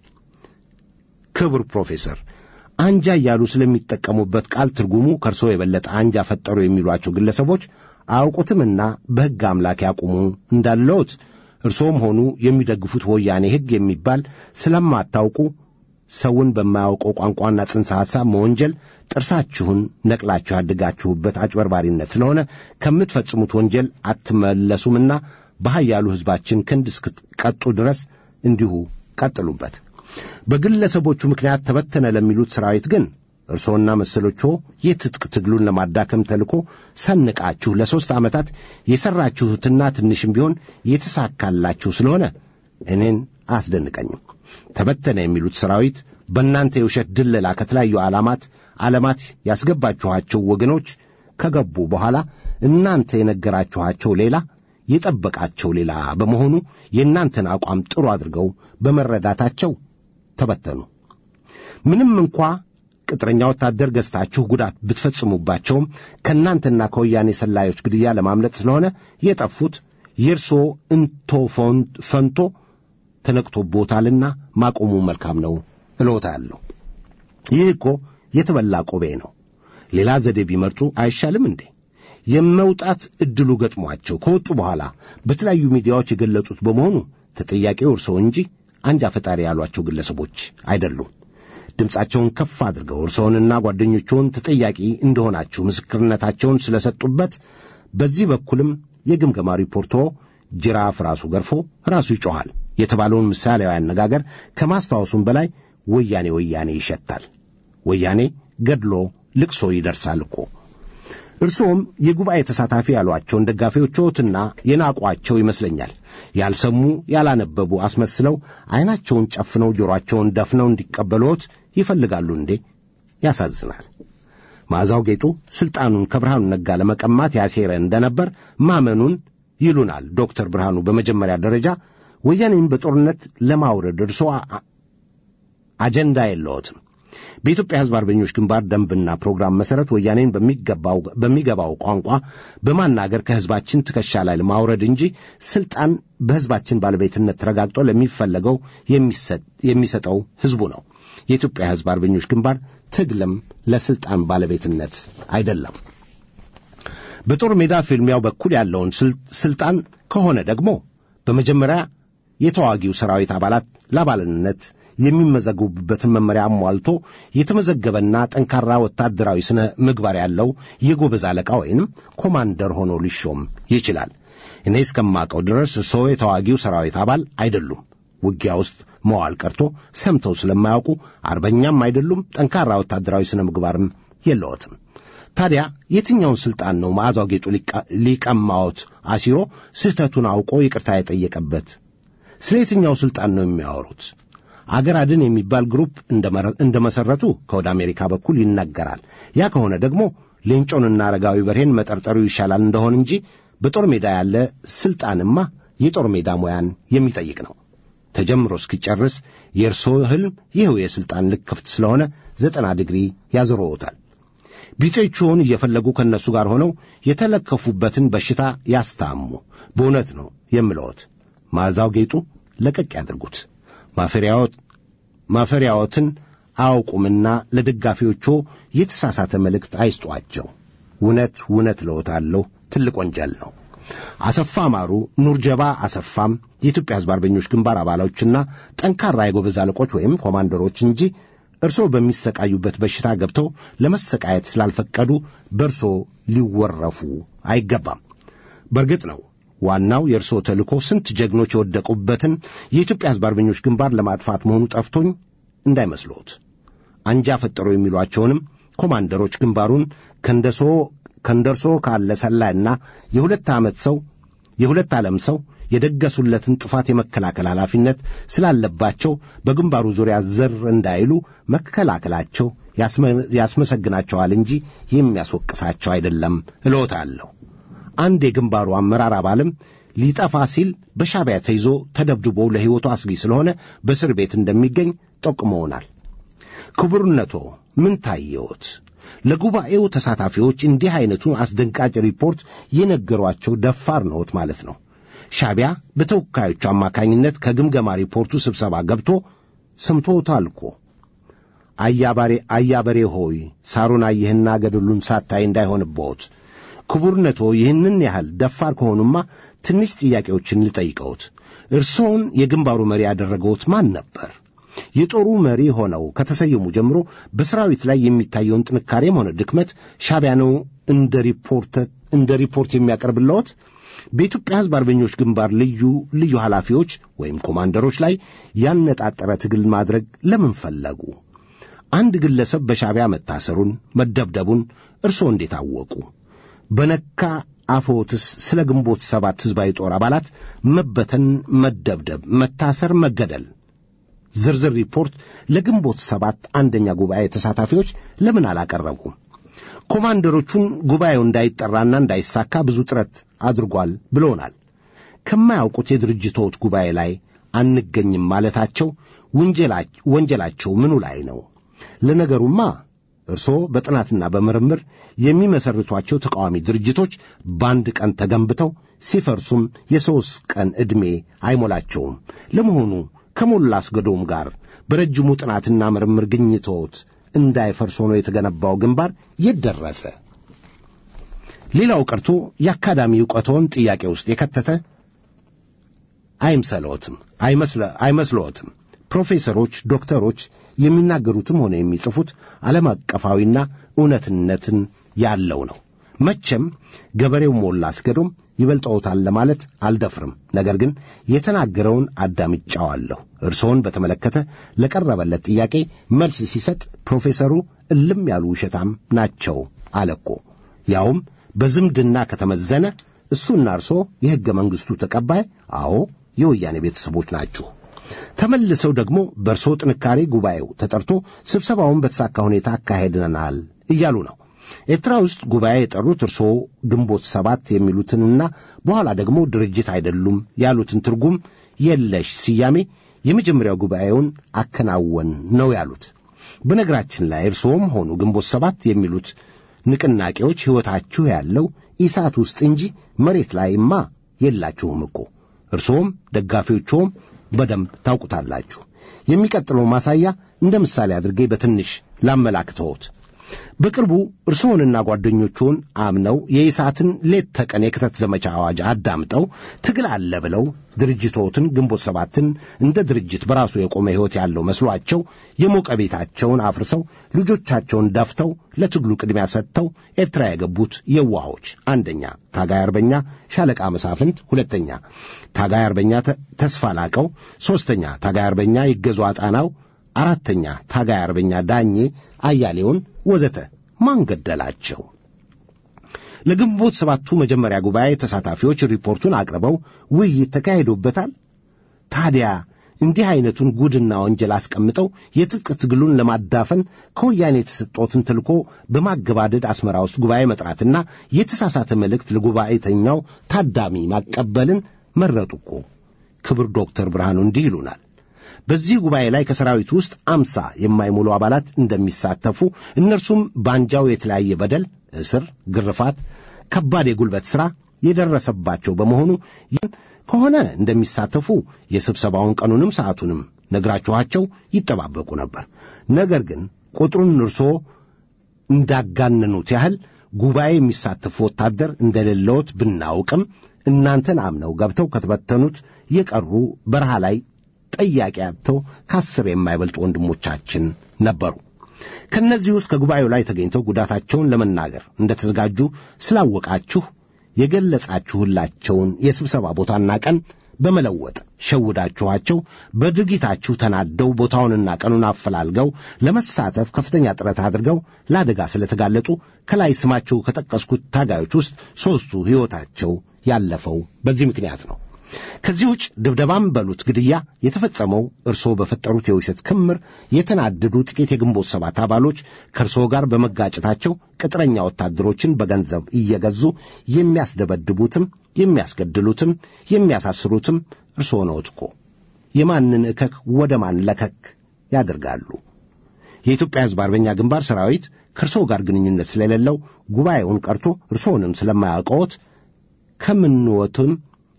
ክቡር ፕሮፌሰር አንጃ እያሉ ስለሚጠቀሙበት ቃል ትርጉሙ ከእርሶ የበለጠ አንጃ ፈጠሩ የሚሏቸው ግለሰቦች አያውቁትምና በሕግ አምላክ ያቁሙ እንዳለዎት እርሶም ሆኑ የሚደግፉት ወያኔ ሕግ የሚባል ስለማታውቁ ሰውን በማያውቀው ቋንቋና ጽንሰ ሐሳብ መወንጀል ጥርሳችሁን ነቅላችሁ ያደጋችሁበት አጭበርባሪነት ስለሆነ ከምትፈጽሙት ወንጀል አትመለሱምና በኃያሉ ሕዝባችን ክንድ እስክትቀጡ ድረስ እንዲሁ ቀጥሉበት። በግለሰቦቹ ምክንያት ተበተነ ለሚሉት ሠራዊት ግን እርሶና መሰሎቹ የትጥቅ ትግሉን ለማዳከም ተልኮ ሰንቃችሁ ለሦስት ዓመታት የሠራችሁትና ትንሽም ቢሆን የተሳካላችሁ ስለሆነ እኔን አያስደንቀኝም። ተበተነ የሚሉት ሠራዊት በእናንተ የውሸት ድለላ ከተለያዩ ዓላማት ዓለማት ያስገባችኋቸው ወገኖች ከገቡ በኋላ እናንተ የነገራችኋቸው ሌላ የጠበቃቸው ሌላ በመሆኑ የእናንተን አቋም ጥሩ አድርገው በመረዳታቸው ተበተኑ። ምንም እንኳ ቅጥረኛ ወታደር ገዝታችሁ ጉዳት ብትፈጽሙባቸውም ከእናንተና ከወያኔ ሰላዮች ግድያ ለማምለጥ ስለሆነ የጠፉት የእርስዎ እንቶ ፈንቶ ተነቅቶቦታልና ማቆሙ መልካም ነው እልዎታለሁ። ይህ እኮ የተበላ ቆቤ ነው። ሌላ ዘዴ ቢመርጡ አይሻልም እንዴ? የመውጣት ዕድሉ ገጥሟቸው ከወጡ በኋላ በተለያዩ ሚዲያዎች የገለጹት በመሆኑ ተጠያቂው እርስዎ እንጂ አንጃ ፈጣሪ ያሏቸው ግለሰቦች አይደሉም። ድምፃቸውን ከፍ አድርገው እርስዎንና ጓደኞችዎን ተጠያቂ እንደሆናችሁ ምስክርነታቸውን ስለሰጡበት በዚህ በኩልም የግምገማ ሪፖርቶ ጅራፍ ራሱ ገርፎ ራሱ ይጮኻል የተባለውን ምሳሌያዊ አነጋገር ከማስታወሱም በላይ ወያኔ ወያኔ ይሸታል። ወያኔ ገድሎ ልቅሶ ይደርሳል እኮ። እርስዎም የጉባኤ ተሳታፊ ያሏቸውን ደጋፊዎችዎትና የናቋቸው ይመስለኛል። ያልሰሙ ያላነበቡ አስመስለው ዐይናቸውን ጨፍነው ጆሮአቸውን ደፍነው እንዲቀበሉት ይፈልጋሉ እንዴ? ያሳዝናል። መዓዛው ጌጡ ሥልጣኑን ከብርሃኑ ነጋ ለመቀማት ያሴረ እንደነበር ማመኑን ይሉናል ዶክተር ብርሃኑ። በመጀመሪያ ደረጃ ወያኔን በጦርነት ለማውረድ እርሶ አጀንዳ የለዎትም። በኢትዮጵያ ሕዝብ አርበኞች ግንባር ደንብና ፕሮግራም መሠረት ወያኔን በሚገባው ቋንቋ በማናገር ከሕዝባችን ትከሻ ላይ ለማውረድ እንጂ ሥልጣን በሕዝባችን ባለቤትነት ተረጋግጦ ለሚፈለገው የሚሰጠው ሕዝቡ ነው። የኢትዮጵያ ሕዝብ አርበኞች ግንባር ትግልም ለሥልጣን ባለቤትነት አይደለም። በጦር ሜዳ ፍልሚያው በኩል ያለውን ሥልጣን ከሆነ ደግሞ በመጀመሪያ የተዋጊው ሰራዊት አባላት ለአባልነት የሚመዘገቡበትን መመሪያ አሟልቶ የተመዘገበና ጠንካራ ወታደራዊ ስነ ምግባር ያለው የጎበዝ አለቃ ወይንም ኮማንደር ሆኖ ሊሾም ይችላል። እኔ እስከማውቀው ድረስ ሰው የተዋጊው ሰራዊት አባል አይደሉም። ውጊያ ውስጥ መዋል ቀርቶ ሰምተው ስለማያውቁ አርበኛም አይደሉም። ጠንካራ ወታደራዊ ስነ ምግባርም የለዎትም። ታዲያ የትኛውን ሥልጣን ነው መዓዛው ጌጡ ሊቀማዎት አሲሮ ስህተቱን አውቆ ይቅርታ የጠየቀበት? ስለ የትኛው ሥልጣን ነው የሚያወሩት? አገር አድን የሚባል ግሩፕ እንደ መሠረቱ ከወደ አሜሪካ በኩል ይነገራል። ያ ከሆነ ደግሞ ሌንጮንና አረጋዊ በርሄን መጠርጠሩ ይሻላል እንደሆን እንጂ በጦር ሜዳ ያለ ሥልጣንማ የጦር ሜዳ ሙያን የሚጠይቅ ነው። ተጀምሮ እስኪጨርስ የእርስዎ ሕልም ይኸው የሥልጣን ልክፍት ስለሆነ ዘጠና ዲግሪ ያዞረዎታል። ቢጤዎችዎን እየፈለጉ ከእነሱ ጋር ሆነው የተለከፉበትን በሽታ ያስታሙ። በእውነት ነው የምለዎት። መዓዛው ጌጡ ለቀቅ ያድርጉት። ማፈሪያዎትን አያውቁምና ለደጋፊዎቹ የተሳሳተ መልእክት አይስጧቸው። እውነት እውነት እልዎታለሁ ትልቅ ወንጀል ነው። አሰፋ ማሩ፣ ኑርጀባ አሰፋም የኢትዮጵያ ሕዝብ አርበኞች ግንባር አባሎችና ጠንካራ የጎበዝ አለቆች ወይም ኮማንደሮች እንጂ እርስዎ በሚሰቃዩበት በሽታ ገብተው ለመሰቃየት ስላልፈቀዱ በእርሶ ሊወረፉ አይገባም። በእርግጥ ነው ዋናው የእርስዎ ተልእኮ ስንት ጀግኖች የወደቁበትን የኢትዮጵያ ሕዝብ አርበኞች ግንባር ለማጥፋት መሆኑ ጠፍቶኝ እንዳይመስሎት። አንጃ ፈጠሩ የሚሏቸውንም ኮማንደሮች ግንባሩን ከንደሶ ከንደርሶ ካለ ሰላይና የሁለት ዓመት ሰው የሁለት ዓለም ሰው የደገሱለትን ጥፋት የመከላከል ኃላፊነት ስላለባቸው በግንባሩ ዙሪያ ዘር እንዳይሉ መከላከላቸው ያስመሰግናቸዋል እንጂ የሚያስወቅሳቸው አይደለም እሎታለሁ። አንድ የግንባሩ አመራር አባልም ሊጠፋ ሲል በሻቢያ ተይዞ ተደብድቦ ለሕይወቱ አስጊ ስለሆነ በእስር ቤት እንደሚገኝ ጠቁመውናል። ክቡርነቶ ምን ታየዎት? ለጉባኤው ተሳታፊዎች እንዲህ ዐይነቱን አስደንጋጭ ሪፖርት የነገሯቸው ደፋር ነዎት ማለት ነው። ሻቢያ በተወካዮቹ አማካኝነት ከግምገማ ሪፖርቱ ስብሰባ ገብቶ ሰምቶታል እኮ። አያባሬ አያበሬ ሆይ ሳሩን አየህና ገደሉን ሳታይ እንዳይሆንብዎት። ክቡርነቶ ይህንን ያህል ደፋር ከሆኑማ ትንሽ ጥያቄዎችን ልጠይቀዎት። እርስዎን የግንባሩ መሪ ያደረገዎት ማን ነበር? የጦሩ መሪ ሆነው ከተሰየሙ ጀምሮ በሰራዊት ላይ የሚታየውን ጥንካሬም ሆነ ድክመት ሻቢያ ነው እንደ ሪፖርት እንደ ሪፖርት የሚያቀርብለዎት? በኢትዮጵያ ሕዝብ አርበኞች ግንባር ልዩ ልዩ ኃላፊዎች ወይም ኮማንደሮች ላይ ያነጣጠረ ትግል ማድረግ ለምን ፈለጉ? አንድ ግለሰብ በሻቢያ መታሰሩን፣ መደብደቡን እርስዎ እንዴት አወቁ? በነካ አፎትስ ስለ ግንቦት ሰባት ሕዝባዊ ጦር አባላት መበተን፣ መደብደብ፣ መታሰር፣ መገደል ዝርዝር ሪፖርት ለግንቦት ሰባት አንደኛ ጉባኤ ተሳታፊዎች ለምን አላቀረቡም? ኮማንደሮቹን ጉባኤው እንዳይጠራና እንዳይሳካ ብዙ ጥረት አድርጓል ብሎናል። ከማያውቁት የድርጅቶት ጉባኤ ላይ አንገኝም ማለታቸው ወንጀላቸው ምኑ ላይ ነው? ለነገሩማ እርስዎ በጥናትና በምርምር የሚመሰርቷቸው ተቃዋሚ ድርጅቶች በአንድ ቀን ተገንብተው ሲፈርሱም የሦስት ቀን ዕድሜ አይሞላቸውም። ለመሆኑ ከሞላ አስገዶም ጋር በረጅሙ ጥናትና ምርምር ግኝቶት እንዳይፈርስ ሆኖ የተገነባው ግንባር የት ደረሰ? ሌላው ቀርቶ የአካዳሚ ዕውቀቶን ጥያቄ ውስጥ የከተተ አይምሰልዎትም አይመስልዎትም። ፕሮፌሰሮች፣ ዶክተሮች የሚናገሩትም ሆነ የሚጽፉት ዓለም አቀፋዊና እውነትነትን ያለው ነው። መቼም ገበሬው ሞላ አስገዶም ይበልጠውታል ለማለት አልደፍርም። ነገር ግን የተናገረውን አዳምጫዋለሁ። እርስዎን በተመለከተ ለቀረበለት ጥያቄ መልስ ሲሰጥ ፕሮፌሰሩ እልም ያሉ ውሸታም ናቸው አለኮ። ያውም በዝምድና ከተመዘነ እሱና እርስዎ የሕገ መንግሥቱ ተቀባይ፣ አዎ የወያኔ ቤተሰቦች ናችሁ። ተመልሰው ደግሞ በእርስዎ ጥንካሬ ጉባኤው ተጠርቶ ስብሰባውን በተሳካ ሁኔታ አካሄድናል እያሉ ነው። ኤርትራ ውስጥ ጉባኤ የጠሩት እርስዎ ግንቦት ሰባት የሚሉትንና በኋላ ደግሞ ድርጅት አይደሉም ያሉትን ትርጉም የለሽ ስያሜ የመጀመሪያው ጉባኤውን አከናወን ነው ያሉት። በነገራችን ላይ እርስዎም ሆኑ ግንቦት ሰባት የሚሉት ንቅናቄዎች ሕይወታችሁ ያለው ኢሳት ውስጥ እንጂ መሬት ላይማ የላችሁም እኮ። እርስዎም ደጋፊዎችዎም በደንብ ታውቁታላችሁ። የሚቀጥለው ማሳያ እንደ ምሳሌ አድርጌ በትንሽ ላመላክተዎት። በቅርቡ እርስዎንና ጓደኞቹን አምነው የኢሳትን ሌት ተቀን የክተት ዘመቻ አዋጅ አዳምጠው ትግል አለ ብለው ድርጅቶትን ግንቦት ሰባትን እንደ ድርጅት በራሱ የቆመ ሕይወት ያለው መስሏቸው የሞቀ ቤታቸውን አፍርሰው ልጆቻቸውን ደፍተው ለትግሉ ቅድሚያ ሰጥተው ኤርትራ የገቡት የዋሆች አንደኛ ታጋይ አርበኛ ሻለቃ መሳፍንት፣ ሁለተኛ ታጋይ አርበኛ ተስፋ ላቀው፣ ሦስተኛ ታጋይ አርበኛ ይገዙ አጣናው፣ አራተኛ ታጋይ አርበኛ ዳኜ አያሌውን ወዘተ ማን ገደላቸው? ለግንቦት ሰባቱ መጀመሪያ ጉባኤ ተሳታፊዎች ሪፖርቱን አቅርበው ውይይት ተካሂዶበታል። ታዲያ እንዲህ ዐይነቱን ጉድና ወንጀል አስቀምጠው የትጥቅ ትግሉን ለማዳፈን ከወያኔ የተሰጦትን ተልኮ በማገባደድ አስመራ ውስጥ ጉባኤ መጥራትና የተሳሳተ መልእክት ለጉባኤተኛው ታዳሚ ማቀበልን መረጡ እኮ። ክብር ዶክተር ብርሃኑ እንዲህ ይሉናል። በዚህ ጉባኤ ላይ ከሰራዊት ውስጥ አምሳ የማይሞሉ አባላት እንደሚሳተፉ እነርሱም ባንጃው የተለያየ በደል፣ እስር፣ ግርፋት፣ ከባድ የጉልበት ሥራ የደረሰባቸው በመሆኑ ይህን ከሆነ እንደሚሳተፉ የስብሰባውን ቀኑንም ሰዓቱንም ነግራችኋቸው ይጠባበቁ ነበር። ነገር ግን ቁጥሩን እርስዎ እንዳጋነኑት ያህል ጉባኤ የሚሳተፉ ወታደር እንደሌለዎት ብናውቅም እናንተን አምነው ገብተው ከተበተኑት የቀሩ በረሃ ላይ ጠያቂ አጥተው ከአስር የማይበልጡ ወንድሞቻችን ነበሩ። ከእነዚህ ውስጥ ከጉባኤው ላይ ተገኝተው ጉዳታቸውን ለመናገር እንደተዘጋጁ ስላወቃችሁ የገለጻችሁላቸውን የስብሰባ ቦታና ቀን በመለወጥ ሸውዳችኋቸው በድርጊታችሁ ተናደው ቦታውንና ቀኑን አፈላልገው ለመሳተፍ ከፍተኛ ጥረት አድርገው ለአደጋ ስለተጋለጡ ከላይ ስማቸው ከጠቀስኩት ታጋዮች ውስጥ ሦስቱ ሕይወታቸው ያለፈው በዚህ ምክንያት ነው። ከዚህ ውጭ ድብደባም በሉት ግድያ የተፈጸመው እርስዎ በፈጠሩት የውሸት ክምር የተናደዱ ጥቂት የግንቦት ሰባት አባሎች ከእርስዎ ጋር በመጋጨታቸው ቅጥረኛ ወታደሮችን በገንዘብ እየገዙ የሚያስደበድቡትም የሚያስገድሉትም የሚያሳስሩትም እርስዎ ነዎት እኮ። የማንን እከክ ወደ ማን ለከክ ያደርጋሉ? የኢትዮጵያ ሕዝብ አርበኛ ግንባር ሰራዊት ከእርስዎ ጋር ግንኙነት ስለሌለው ጉባኤውን ቀርቶ እርስዎንም ስለማያውቀዎት ከምንወትም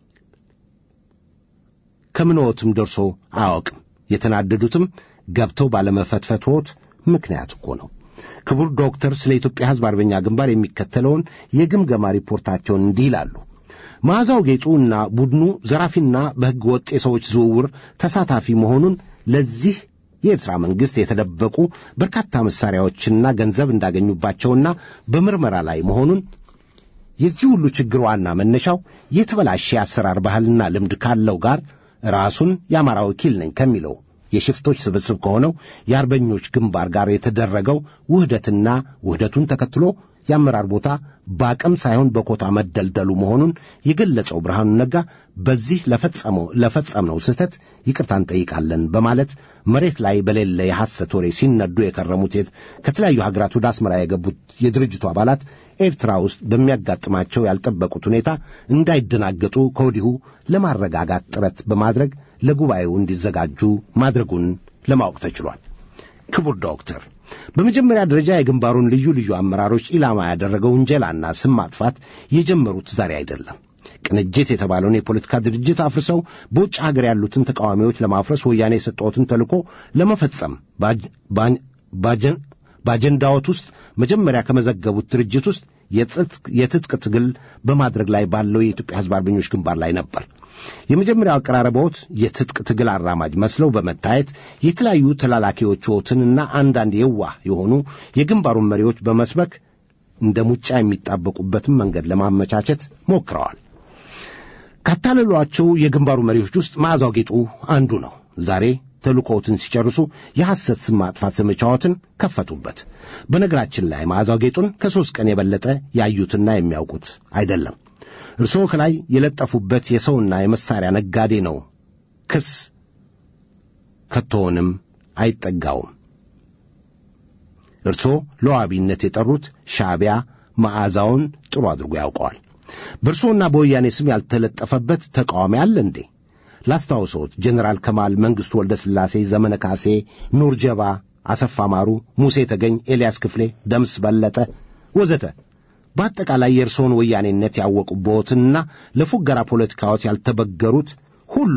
ከምንዎትም ደርሶ አያውቅም። የተናደዱትም ገብተው ባለመፈትፈትዎት ምክንያት እኮ ነው። ክቡር ዶክተር ስለ ኢትዮጵያ ሕዝብ አርበኛ ግንባር የሚከተለውን የግምገማ ሪፖርታቸውን እንዲህ ይላሉ። መዓዛው ጌጡ እና ቡድኑ ዘራፊና በሕገ ወጥ የሰዎች ዝውውር ተሳታፊ መሆኑን ለዚህ የኤርትራ መንግሥት የተደበቁ በርካታ መሣሪያዎችና ገንዘብ እንዳገኙባቸውና በምርመራ ላይ መሆኑን የዚህ ሁሉ ችግር ዋና መነሻው የተበላሸ የአሰራር ባህልና ልምድ ካለው ጋር ራሱን የአማራ ወኪል ነኝ ከሚለው የሽፍቶች ስብስብ ከሆነው የአርበኞች ግንባር ጋር የተደረገው ውህደትና ውህደቱን ተከትሎ የአመራር ቦታ በአቅም ሳይሆን በኮታ መደልደሉ መሆኑን የገለጸው ብርሃኑ ነጋ በዚህ ለፈጸመው ለፈጸምነው ስህተት ይቅርታ እንጠይቃለን በማለት መሬት ላይ በሌለ የሐሰት ወሬ ሲነዱ የከረሙት የት- ከተለያዩ ሀገራት ወደ አስመራ የገቡት የድርጅቱ አባላት ኤርትራ ውስጥ በሚያጋጥማቸው ያልጠበቁት ሁኔታ እንዳይደናገጡ ከወዲሁ ለማረጋጋት ጥረት በማድረግ ለጉባኤው እንዲዘጋጁ ማድረጉን ለማወቅ ተችሏል። ክቡር ዶክተር በመጀመሪያ ደረጃ የግንባሩን ልዩ ልዩ አመራሮች ኢላማ ያደረገው ውንጀላና ስም ማጥፋት የጀመሩት ዛሬ አይደለም። ቅንጅት የተባለውን የፖለቲካ ድርጅት አፍርሰው በውጭ ሀገር ያሉትን ተቃዋሚዎች ለማፍረስ ወያኔ የሰጠዎትን ተልእኮ ለመፈጸም ባጅ- ባኝ- ባጀን- በአጀንዳዎት ውስጥ መጀመሪያ ከመዘገቡት ድርጅት ውስጥ የትጥቅ- የትጥቅ ትግል በማድረግ ላይ ባለው የኢትዮጵያ ሕዝብ አርበኞች ግንባር ላይ ነበር። የመጀመሪያው አቀራረቦት የትጥቅ ትግል አራማጅ መስለው በመታየት የተለያዩ ተላላኪዎችዎትንና አንዳንድ የዋህ የሆኑ የግንባሩን መሪዎች በመስበክ እንደ ሙጫ የሚጣበቁበትን መንገድ ለማመቻቸት ሞክረዋል። ካታለሏቸው የግንባሩ መሪዎች ውስጥ መዓዛው ጌጡ አንዱ ነው። ዛሬ ተልእኮዎትን ሲጨርሱ የሐሰት ስም ማጥፋት ዘመቻዎትን ከፈቱበት። በነገራችን ላይ መዓዛው ጌጡን ከሦስት ቀን የበለጠ ያዩትና የሚያውቁት አይደለም። እርስዎ ከላይ የለጠፉበት የሰውና የመሳሪያ ነጋዴ ነው። ክስ ከቶውንም አይጠጋውም። እርስዎ ለዋቢነት የጠሩት ሻዕቢያ መዓዛውን ጥሩ አድርጎ ያውቀዋል። በእርስዎና በወያኔ ስም ያልተለጠፈበት ተቃዋሚ አለ እንዴ? ላስታውሶት ጀኔራል ከማል መንግሥቱ ወልደ ሥላሴ፣ ዘመነ ካሴ፣ ኑር ጀባ፣ አሰፋ ማሩ፣ ሙሴ ተገኝ፣ ኤልያስ ክፍሌ፣ ደምስ በለጠ ወዘተ በአጠቃላይ የእርስዎን ወያኔነት ያወቁበትና ለፉገራ ፖለቲካዎት ያልተበገሩት ሁሉ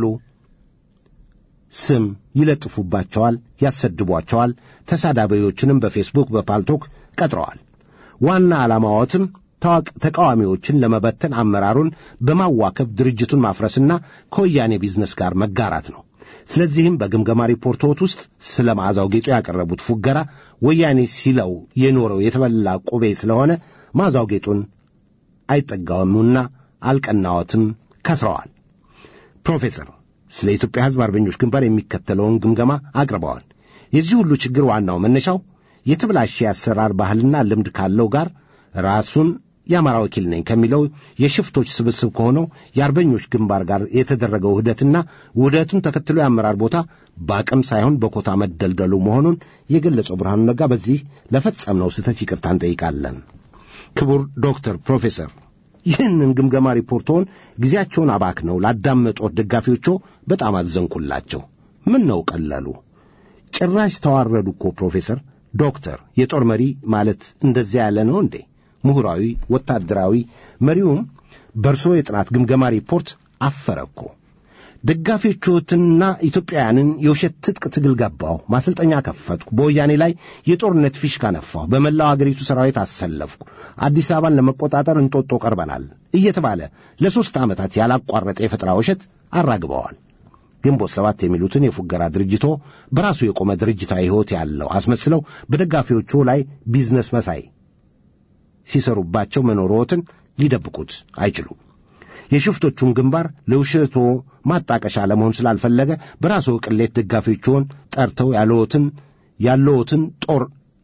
ስም ይለጥፉባቸዋል፣ ያሰድቧቸዋል። ተሳዳቢዎችንም በፌስቡክ በፓልቶክ ቀጥረዋል። ዋና ዓላማዎትም ታዋቂ ተቃዋሚዎችን ለመበተን አመራሩን በማዋከብ ድርጅቱን ማፍረስና ከወያኔ ቢዝነስ ጋር መጋራት ነው። ስለዚህም በግምገማ ሪፖርቶት ውስጥ ስለ መዓዛው ጌጡ ያቀረቡት ፉገራ ወያኔ ሲለው የኖረው የተበላ ቁቤ ስለሆነ መዓዛው ጌጡን አይጠጋውምና አልቀናዎትም፣ ከስረዋል። ፕሮፌሰር ስለ ኢትዮጵያ ሕዝብ አርበኞች ግንባር የሚከተለውን ግምገማ አቅርበዋል። የዚህ ሁሉ ችግር ዋናው መነሻው የተበላሸ የአሰራር ባህልና ልምድ ካለው ጋር ራሱን የአማራ ወኪል ነኝ ከሚለው የሽፍቶች ስብስብ ከሆነው የአርበኞች ግንባር ጋር የተደረገው ውህደትና ውህደቱን ተከትሎ የአመራር ቦታ በአቅም ሳይሆን በኮታ መደልደሉ መሆኑን የገለጸው ብርሃኑ ነጋ በዚህ ለፈጸምነው ስህተት ይቅርታ እንጠይቃለን። ክቡር ዶክተር ፕሮፌሰር ይህንን ግምገማ ሪፖርቶን ጊዜያቸውን አባክነው ላዳመጦት ደጋፊዎቹ በጣም አዘንኩላቸው። ምን ነው ቀለሉ? ጭራሽ ተዋረዱ እኮ ፕሮፌሰር ዶክተር የጦር መሪ ማለት እንደዚያ ያለ ነው እንዴ? ምሁራዊ ወታደራዊ መሪውም በእርሶ የጥናት ግምገማ ሪፖርት አፈረ እኮ። ደጋፊዎችዎትንና ኢትዮጵያውያንን የውሸት ትጥቅ ትግል ገባሁ፣ ማሰልጠኛ ከፈትኩ፣ በወያኔ ላይ የጦርነት ፊሽካ ነፋሁ፣ በመላው አገሪቱ ሰራዊት አሰለፍኩ፣ አዲስ አበባን ለመቆጣጠር እንጦጦ ቀርበናል እየተባለ ለሦስት ዓመታት ያላቋረጠ የፈጠራ ውሸት አራግበዋል። ግንቦት ሰባት የሚሉትን የፉገራ ድርጅቶ በራሱ የቆመ ድርጅታዊ ሕይወት ያለው አስመስለው በደጋፊዎቹ ላይ ቢዝነስ መሳይ ሲሰሩባቸው መኖሮትን ሊደብቁት አይችሉም። የሽፍቶቹን ግንባር ለውሸቶ ማጣቀሻ ለመሆን ስላልፈለገ በራሱ ቅሌት ደጋፊዎችዎን ጠርተው ያለዎትን ያለዎትን ጦር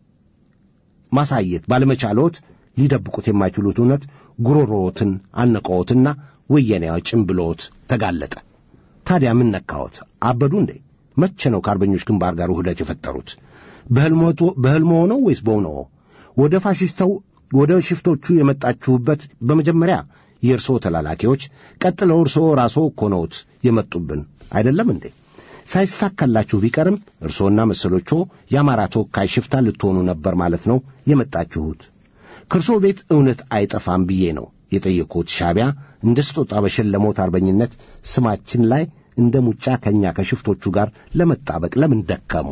ማሳየት ባለመቻልዎት ሊደብቁት የማይችሉት እውነት ጉሮሮዎትን አነቀዎትና ወያኔያዊ ጭምብሎት ተጋለጠ። ታዲያ ምን ነካዎት? አበዱ እንዴ? መቼ ነው ከአርበኞች ግንባር ጋር ውህደት የፈጠሩት? በሕልሞ ነው ወይስ በእውነዎ? ወደ ፋሽስተው ወደ ሽፍቶቹ የመጣችሁበት በመጀመሪያ የእርስዎ ተላላኪዎች፣ ቀጥለው እርስዎ ራስዎ እኮ ነዎት የመጡብን አይደለም እንዴ? ሳይሳካላችሁ ቢቀርም እርስዎና መሰሎቹ የአማራ ተወካይ ሽፍታ ልትሆኑ ነበር ማለት ነው የመጣችሁት። ከእርስዎ ቤት እውነት አይጠፋም ብዬ ነው የጠየቅሁት። ሻዕቢያ እንደ ስጦታ በሸለሞት አርበኝነት ስማችን ላይ እንደ ሙጫ ከእኛ ከሽፍቶቹ ጋር ለመጣበቅ ለምን ደከሙ?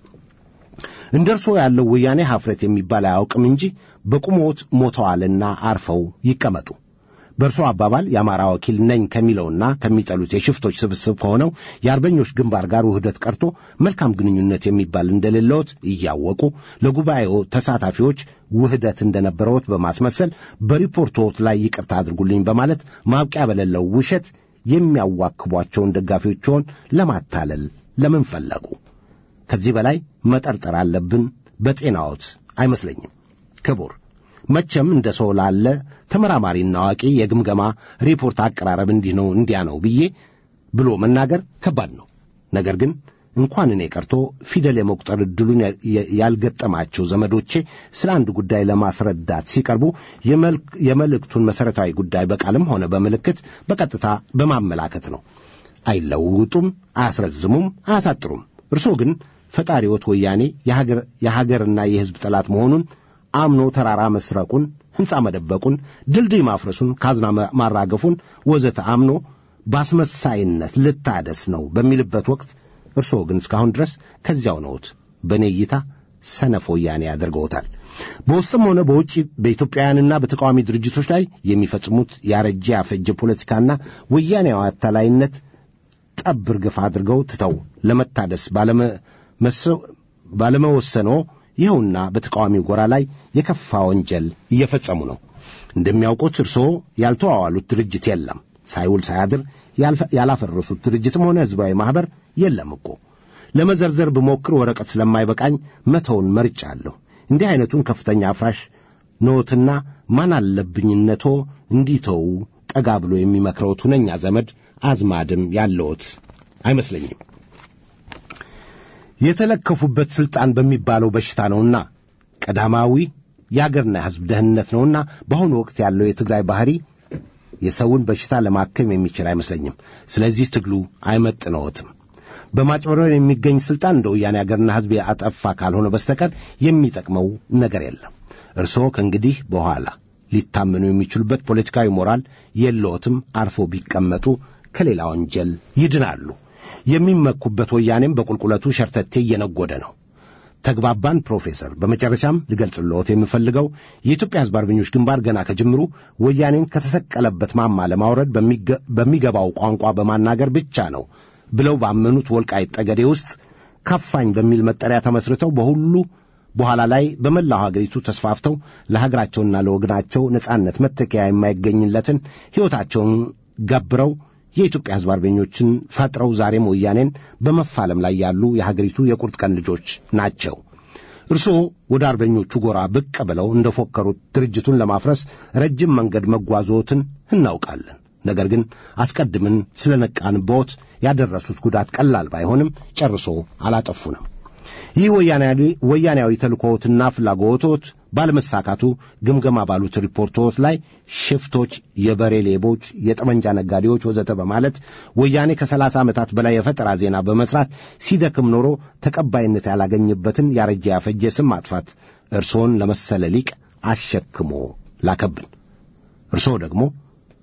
እንደ እርስዎ ያለው ወያኔ ሐፍረት የሚባል አያውቅም እንጂ በቁሞት ሞተዋልና አርፈው ይቀመጡ። በእርሶ አባባል የአማራ ወኪል ነኝ ከሚለውና ከሚጠሉት የሽፍቶች ስብስብ ከሆነው የአርበኞች ግንባር ጋር ውህደት ቀርቶ መልካም ግንኙነት የሚባል እንደሌለዎት እያወቁ ለጉባኤው ተሳታፊዎች ውህደት እንደነበረዎት በማስመሰል በሪፖርቶት ላይ ይቅርታ አድርጉልኝ በማለት ማብቂያ በሌለው ውሸት የሚያዋክቧቸውን ደጋፊዎችዎን ለማታለል ለምን ፈለጉ? ከዚህ በላይ መጠርጠር አለብን በጤናዎት አይመስለኝም ክቡር መቼም እንደ ሰው ላለ ተመራማሪና አዋቂ የግምገማ ሪፖርት አቀራረብ እንዲህ ነው እንዲያ ነው ብዬ ብሎ መናገር ከባድ ነው። ነገር ግን እንኳን እኔ ቀርቶ ፊደል የመቁጠር ዕድሉን ያልገጠማቸው ዘመዶቼ ስለ አንድ ጉዳይ ለማስረዳት ሲቀርቡ የመልእክቱን መሠረታዊ ጉዳይ በቃልም ሆነ በምልክት በቀጥታ በማመላከት ነው። አይለውጡም፣ አያስረዝሙም፣ አያሳጥሩም። እርሶ ግን ፈጣሪዎት ወያኔ የሀገርና የሕዝብ ጠላት መሆኑን አምኖ ተራራ መስረቁን፣ ሕንፃ መደበቁን፣ ድልድይ ማፍረሱን፣ ካዝና ማራገፉን ወዘተ አምኖ በአስመሳይነት ልታደስ ነው በሚልበት ወቅት እርስዎ ግን እስካሁን ድረስ ከዚያው ነዎት። በእኔ እይታ ሰነፍ ወያኔ ያደርገውታል። በውስጥም ሆነ በውጭ በኢትዮጵያውያንና በተቃዋሚ ድርጅቶች ላይ የሚፈጽሙት ያረጀ ያፈጀ ፖለቲካና ወያኔያዊ አታላይነት ጠብ ርግፍ አድርገው ትተው ለመታደስ ባለመወሰኖ ይኸውና በተቃዋሚው ጎራ ላይ የከፋ ወንጀል እየፈጸሙ ነው። እንደሚያውቁት እርስዎ ያልተዋዋሉት ድርጅት የለም። ሳይውል ሳያድር ያላፈረሱት ድርጅትም ሆነ ሕዝባዊ ማኅበር የለም እኮ። ለመዘርዘር ብሞክር ወረቀት ስለማይበቃኝ መተውን መርጫለሁ። እንዲህ ዐይነቱን ከፍተኛ አፍራሽ ኖትና ማን አለብኝነቶ እንዲተው ጠጋ ብሎ የሚመክረውት ሁነኛ ዘመድ አዝማድም ያለዎት አይመስለኝም። የተለከፉበት ሥልጣን በሚባለው በሽታ ነውና ቀዳማዊ የአገርና የሕዝብ ደህንነት ነውና በአሁኑ ወቅት ያለው የትግራይ ባሕሪ የሰውን በሽታ ለማከም የሚችል አይመስለኝም። ስለዚህ ትግሉ አይመጥነዎትም። በማጭበርበር የሚገኝ ሥልጣን እንደ ወያኔ አገርና ሕዝብ ያጠፋ ካልሆነ በስተቀር የሚጠቅመው ነገር የለም። እርስዎ ከእንግዲህ በኋላ ሊታመኑ የሚችሉበት ፖለቲካዊ ሞራል የለዎትም። አርፎ ቢቀመጡ ከሌላ ወንጀል ይድናሉ። የሚመኩበት ወያኔም በቁልቁለቱ ሸርተቴ እየነጎደ ነው። ተግባባን ፕሮፌሰር። በመጨረሻም ልገልጽልዎት የምፈልገው የኢትዮጵያ ሕዝብ አርበኞች ግንባር ገና ከጅምሩ ወያኔን ከተሰቀለበት ማማ ለማውረድ በሚገባው ቋንቋ በማናገር ብቻ ነው ብለው ባመኑት ወልቃይት ጠገዴ ውስጥ ካፋኝ በሚል መጠሪያ ተመስርተው በሁሉ በኋላ ላይ በመላው ሀገሪቱ ተስፋፍተው ለሀገራቸውና ለወገናቸው ነጻነት መተኪያ የማይገኝለትን ሕይወታቸውን ገብረው የኢትዮጵያ ሕዝብ አርበኞችን ፈጥረው ዛሬም ወያኔን በመፋለም ላይ ያሉ የሀገሪቱ የቁርጥ ቀን ልጆች ናቸው። እርስዎ ወደ አርበኞቹ ጎራ ብቅ ብለው እንደ ፎከሩት ድርጅቱን ለማፍረስ ረጅም መንገድ መጓዞትን እናውቃለን። ነገር ግን አስቀድምን ስለ ነቃንብዎት ያደረሱት ጉዳት ቀላል ባይሆንም ጨርሶ አላጠፉንም። ይህ ወያኔያዊ ተልእኮዎትና ፍላጎቶት ባለመሳካቱ ግምገማ ባሉት ሪፖርቶች ላይ ሽፍቶች፣ የበሬ ሌቦች፣ የጠመንጃ ነጋዴዎች ወዘተ በማለት ወያኔ ከሰላሳ ዓመታት በላይ የፈጠራ ዜና በመስራት ሲደክም ኖሮ ተቀባይነት ያላገኝበትን ያረጀ ያፈጀ ስም ማጥፋት እርስዎን ለመሰለ ሊቅ አሸክሞ ላከብን። እርስዎ ደግሞ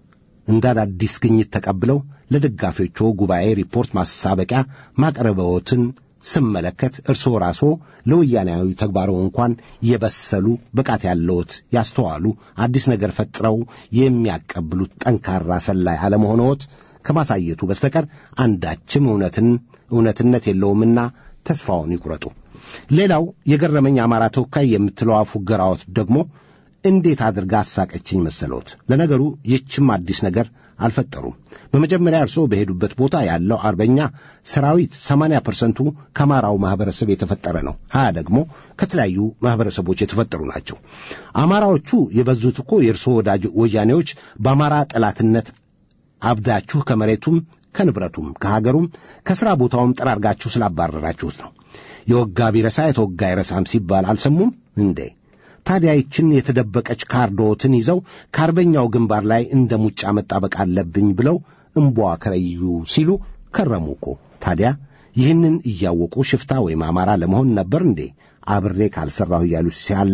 እንደ አዳዲስ ግኝት ተቀብለው ለደጋፊዎቹ ጉባኤ ሪፖርት ማሳበቂያ ማቅረበዎትን ስመለከት እርስዎ ራስዎ ለወያናዊ ተግባሮ እንኳን የበሰሉ ብቃት ያለዎት ያስተዋሉ አዲስ ነገር ፈጥረው የሚያቀብሉት ጠንካራ ሰላይ አለመሆንዎት ከማሳየቱ በስተቀር አንዳችም እውነትን እውነትነት የለውምና ተስፋውን ይቁረጡ። ሌላው የገረመኝ አማራ ተወካይ የምትለዋ ፉገራዎት ደግሞ እንዴት አድርጋ አሳቀችኝ መሰሎት። ለነገሩ ይህችም አዲስ ነገር አልፈጠሩም። በመጀመሪያ እርስዎ በሄዱበት ቦታ ያለው አርበኛ ሰራዊት ሰማንያ ፐርሰንቱ ከአማራው ማኅበረሰብ የተፈጠረ ነው። ሀያ ደግሞ ከተለያዩ ማኅበረሰቦች የተፈጠሩ ናቸው። አማራዎቹ የበዙት እኮ የእርስዎ ወዳጅ ወያኔዎች በአማራ ጠላትነት አብዳችሁ ከመሬቱም ከንብረቱም ከሀገሩም ከሥራ ቦታውም ጠራርጋችሁ ስላባረራችሁት ነው። የወጋ ቢረሳ የተወጋ አይረሳም ሲባል አልሰሙም እንዴ? ታዲያ ይችን የተደበቀች ካርዶትን ይዘው ከአርበኛው ግንባር ላይ እንደ ሙጫ መጣበቅ አለብኝ ብለው እምቧ ከረዩ ሲሉ ከረሙ እኮ። ታዲያ ይህንን እያወቁ ሽፍታ ወይም አማራ ለመሆን ነበር እንዴ አብሬ ካልሠራሁ እያሉ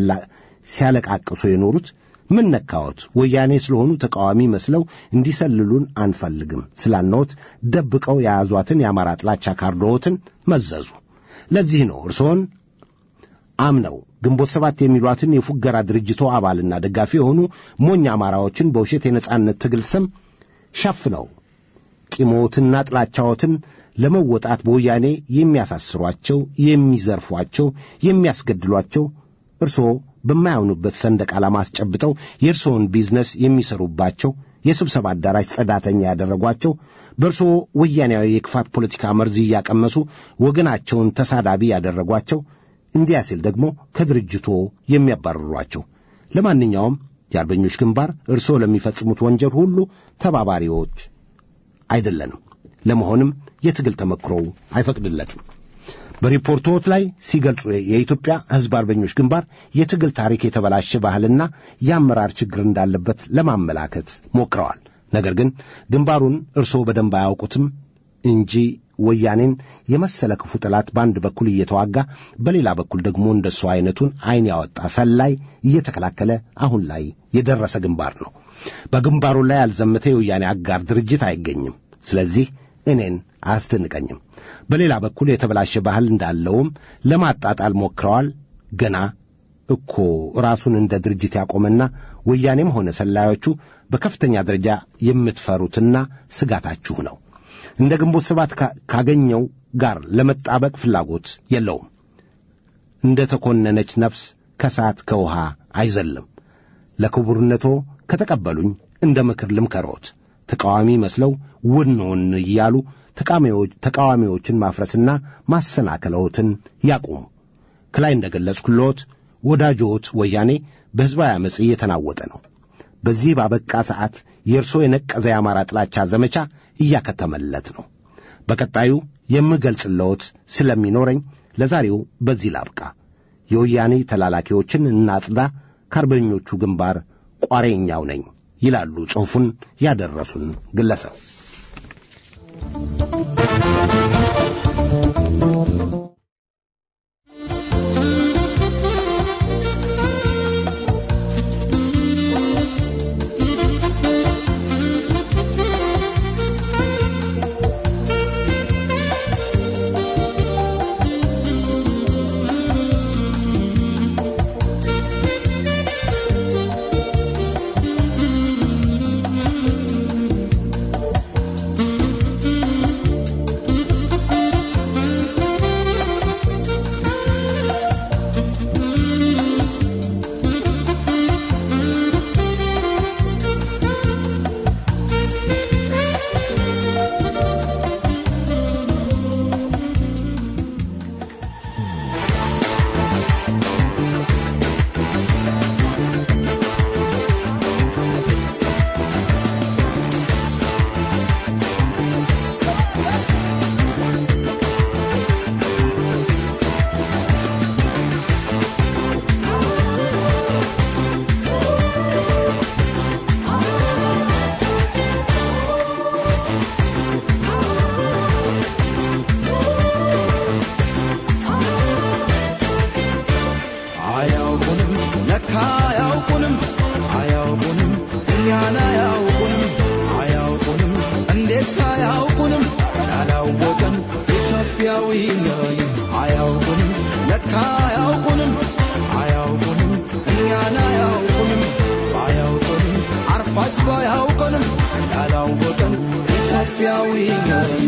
ሲያለቃቅሱ የኖሩት? ምን ነካዎት? ወያኔ ስለሆኑ ተቃዋሚ መስለው እንዲሰልሉን አንፈልግም ስላልነዎት ደብቀው የያዟትን የአማራ ጥላቻ ካርዶዎትን መዘዙ። ለዚህ ነው እርስዎን አምነው ግንቦት ሰባት የሚሏትን የፉገራ ድርጅቶ አባልና ደጋፊ የሆኑ ሞኝ አማራዎችን በውሸት የነጻነት ትግል ስም ሸፍነው ቂሞትና ጥላቻዎትን ለመወጣት በወያኔ የሚያሳስሯቸው፣ የሚዘርፏቸው፣ የሚያስገድሏቸው እርስዎ በማያምኑበት ሰንደቅ ዓላማ አስጨብጠው የእርስዎን ቢዝነስ የሚሰሩባቸው የስብሰባ አዳራሽ ጸዳተኛ ያደረጓቸው በእርስዎ ወያኔያዊ የክፋት ፖለቲካ መርዝ እያቀመሱ ወገናቸውን ተሳዳቢ ያደረጓቸው እንዲያ ሲል ደግሞ ከድርጅቶ የሚያባርሯቸው። ለማንኛውም የአርበኞች ግንባር እርስዎ ለሚፈጽሙት ወንጀል ሁሉ ተባባሪዎች አይደለንም። ለመሆንም የትግል ተመክሮው አይፈቅድለትም። በሪፖርቶት ላይ ሲገልጹ የኢትዮጵያ ሕዝብ አርበኞች ግንባር የትግል ታሪክ የተበላሸ ባህልና የአመራር ችግር እንዳለበት ለማመላከት ሞክረዋል። ነገር ግን ግንባሩን እርስዎ በደንብ አያውቁትም እንጂ ወያኔን የመሰለ ክፉ ጠላት በአንድ በኩል እየተዋጋ በሌላ በኩል ደግሞ እንደሱ አይነቱን ዓይን ያወጣ ሰላይ እየተከላከለ አሁን ላይ የደረሰ ግንባር ነው። በግንባሩ ላይ ያልዘመተ የወያኔ አጋር ድርጅት አይገኝም። ስለዚህ እኔን አያስደንቀኝም። በሌላ በኩል የተበላሸ ባህል እንዳለውም ለማጣጣል ሞክረዋል። ገና እኮ ራሱን እንደ ድርጅት ያቆመና ወያኔም ሆነ ሰላዮቹ በከፍተኛ ደረጃ የምትፈሩትና ስጋታችሁ ነው። እንደ ግንቦት ሰባት ካገኘው ጋር ለመጣበቅ ፍላጎት የለውም። እንደ ተኮነነች ነፍስ ከሰዓት ከውሃ አይዘልም። ለክቡርነቶ ከተቀበሉኝ እንደ ምክር ልምከሮት። ተቃዋሚ መስለው ውን ውን እያሉ ተቃዋሚዎችን ማፍረስና ማሰናከለዎትን ያቁሙ። ከላይ እንደ ገለጽኩልዎት ወዳጆት ወያኔ በሕዝባዊ ዓመፅ እየተናወጠ ነው። በዚህ ባበቃ ሰዓት የእርሶ የነቀዘ የአማራ ጥላቻ ዘመቻ እያከተመለት ነው። በቀጣዩ የምገልጽለዎት ስለሚኖረኝ ለዛሬው በዚህ ላብቃ። የወያኔ ተላላኪዎችን እናጽዳ፣ ከአርበኞቹ ግንባር ቋሬኛው ነኝ ይላሉ ጽሑፉን ያደረሱን ግለሰብ። አያውቁንም ለካ አያውቁንም አያውቁንም እኛን አያውቁንም ለካ አያውቁንም አያውቁንም እኛን አያውቁንም ባያውቁንም አርፋጅ ባያውቁንም ያላወቀን ኢትዮጵያዊ ነን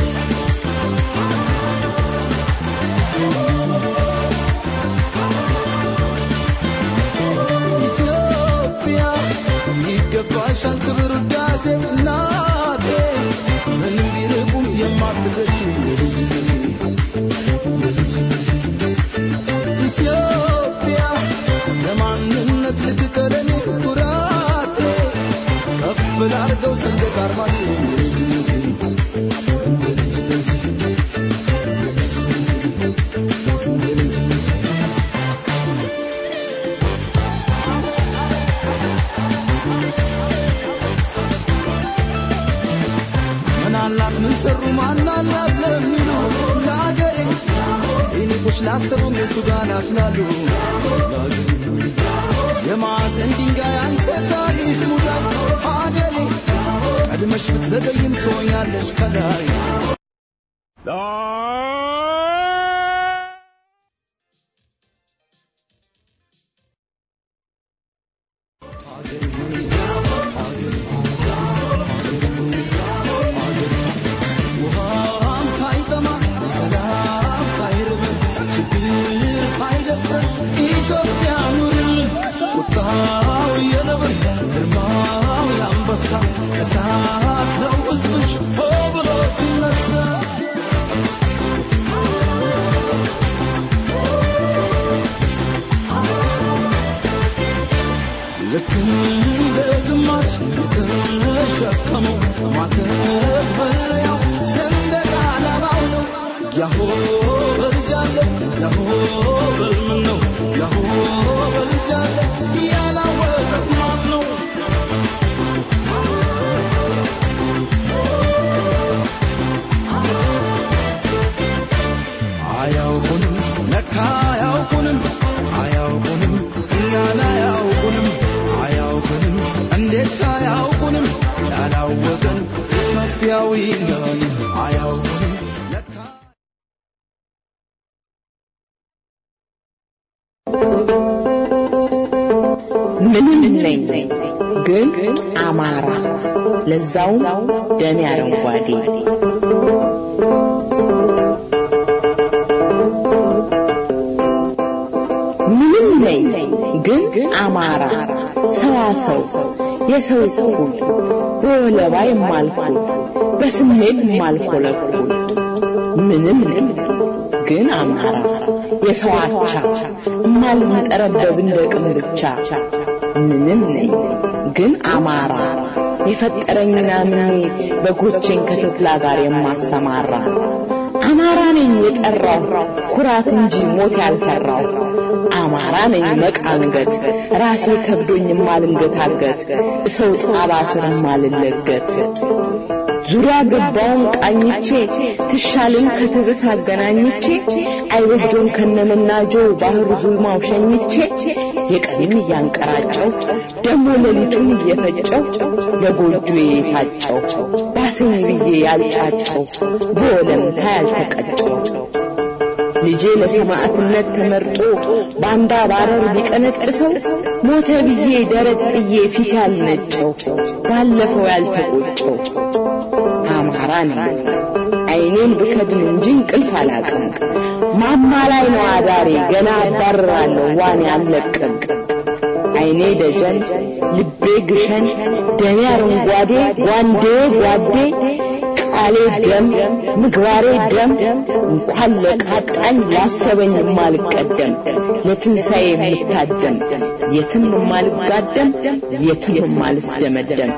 ኢትዮጵያ ይገባሻል ክብር ውዳሴ እናቴ ምንም ቢርቁም የማትረሺ ኢትዮጵያ ለማንነት ልክ ቀለሜ ኩራቴ ከፍ ላርገው ሰንደቅ አርማሽ ምናላት ምን ሰሩ ማናላት ለሚሉ ለአገሬ ይንቁሽ ላሰቡም የቱ ጋር ናፍላሉ የማዕዘን ድንጋይ አንተ ታሪክ ሙዳት አገሬ ቀድመሽ ብትዘገይም ትሆኛለሽ ከላይ ውሃም ሳይጠማ ሰላም ሳይርበን ችግር ሳይደፍረን ኢትዮጵያ ኑርልን ቁጣው የነብር ግርማው የአንበሳ እሳት ነው ሕዝብሽ ሆ ብሎ ሲነሳ ልክ እንደ ግማሽ የተሸከመው ማተብ መለያው ሰንደቅ ዓላማው ነው። ያሆ በልጃለ ያሆ በልምን ነው ያሆ በልጃለ ያላወቀ ማን ነው? አያውቁንም ለካ አያውቁንም አያውቁንም እኛን አያውቁንም አያውቁንም እንዴት አያውቁንም ያላወቀን ኢትዮጵያዊ ነን አያውቁንም ለካ ምንም ነኝ ግን አማራ ለዛውም ደሜ አረንጓዴ ምንም ነኝ ግን አማራ ሰዋሰው የሰው እኩል በወለባ የማልኩል በስሜት የማልኮለኩል ምንም ነኝ ግን አማራ የሰው አቻ እማልንጠረበብ እንደ ቅም ብቻ ምንም ነኝ ግን አማራ የፈጠረኝና ምኔ በጎቼን ከተኩላ ጋር የማሰማራ አማራ ነኝ የጠራው ኩራት እንጂ ሞት ያልፈራው አማራ ነኝ መቃንገት ራሴ ከብዶኝ የማልንገታገት እሰው ጣባ ስር የማልለገት ዙሪያ ገባውን ቃኝቼ ትሻልን ከትብስ አገናኝቼ አይወጆን ከነመናጆ ባህር ዙልማው ሸኝቼ የቀንም እያንቀራጨው ደሞ ሌሊቱን እየፈጨው ለጎጆ የታጨው ባሰኝ ብዬ ያልጫጨው በወለምታ ያልተቀጨው ልጄ ለሰማዕትነት ተመርጦ ባንዳ ባረር ቢቀነጥሰው ሞተ ብዬ ደረት ጥዬ ፊት ያልነጨው ባለፈው ያልተቆጨው አማራ ነኝ አይኔን ብከድን እንጂ እንቅልፍ አላቅም ማማ ላይ ነው አዳሬ ገና አባርራለሁ ዋን ያለቅም አይኔ ደጀን ልቤ ግሸን ደሜ አረንጓዴ ጓንዴ ጓዴ ቃሌ ደም ምግባሬ ደም እንኳን ለቃጣኝ ላሰበኝ የማልቀደም ለትንሣኤ የምታደም የትም የማልጋደም የትም የማልስደመደም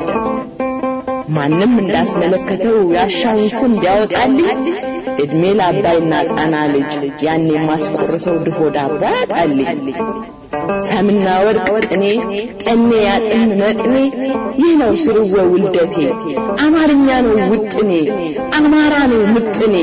ማንም እንዳስመለከተው ያሻውን ስም ቢያወጣልኝ እድሜ ለአባይና ጣና ልጅ ያኔ የማስቆርሰው ድፎ ዳቦ ያጣልኝ ሰምና ወርቅ ቅኔ ጠኔ ያጥን መጥኔ ይህ ነው ስርወ ውልደቴ አማርኛ ነው ውጥኔ አማራ ነው ምጥኔ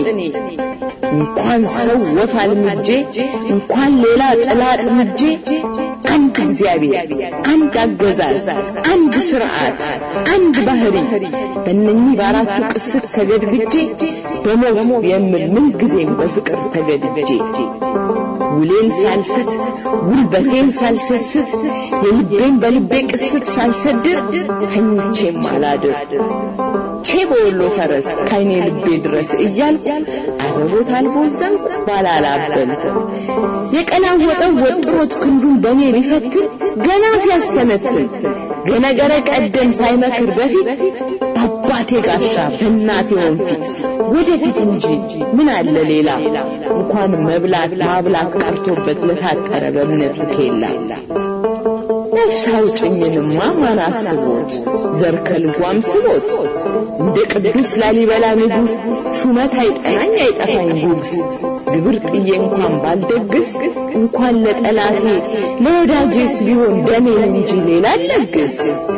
እንኳን ሰው ወፍ አልምጄ እንኳን ሌላ ጥላ ጥምጄ አንድ እግዚአብሔር፣ አንድ አገዛዝ፣ አንድ ስርዓት፣ አንድ ባህሪ በእነኚህ በአራቱ ቅስት ተገድግጄ በሞት የምል ምንጊዜም በፍቅር ተገድጄ ውሌን ሳልስት ጉልበቴን ሳልሰስት የልቤን በልቤ ቅስት ሳልሰድር ተኝቼም አላድር ቼ በወሎ ፈረስ ካይኔ ልቤ ድረስ እያልኩ አዘቦት አልቦዘም ባላላበል የቀላወጠው ወጥሮት ክንዱን በእኔ ሊፈትን ገና ሲያስተነትን ገነገረ ቀደም ሳይመክር በፊት በአባቴ ጋሻ በእናቴ ወንፊት ወደፊት እንጂ ምን አለ ሌላ እንኳን መብላት ማብላት ቀርቶበት ለታጠረ በእምነቱ ኬላ ነፍስ አውጭኝንማ ማን አስቦት ዘር ከልጓም ስቦት እንደ ቅዱስ ላሊበላ ንጉሥ ሹመት አይጠናኝ አይጠፋኝ ጉግስ ግብር ጥዬ እንኳን ባልደግስ እንኳን ለጠላቴ ለወዳጄስ ቢሆን ደሜን እንጂ ሌላ አልለግስ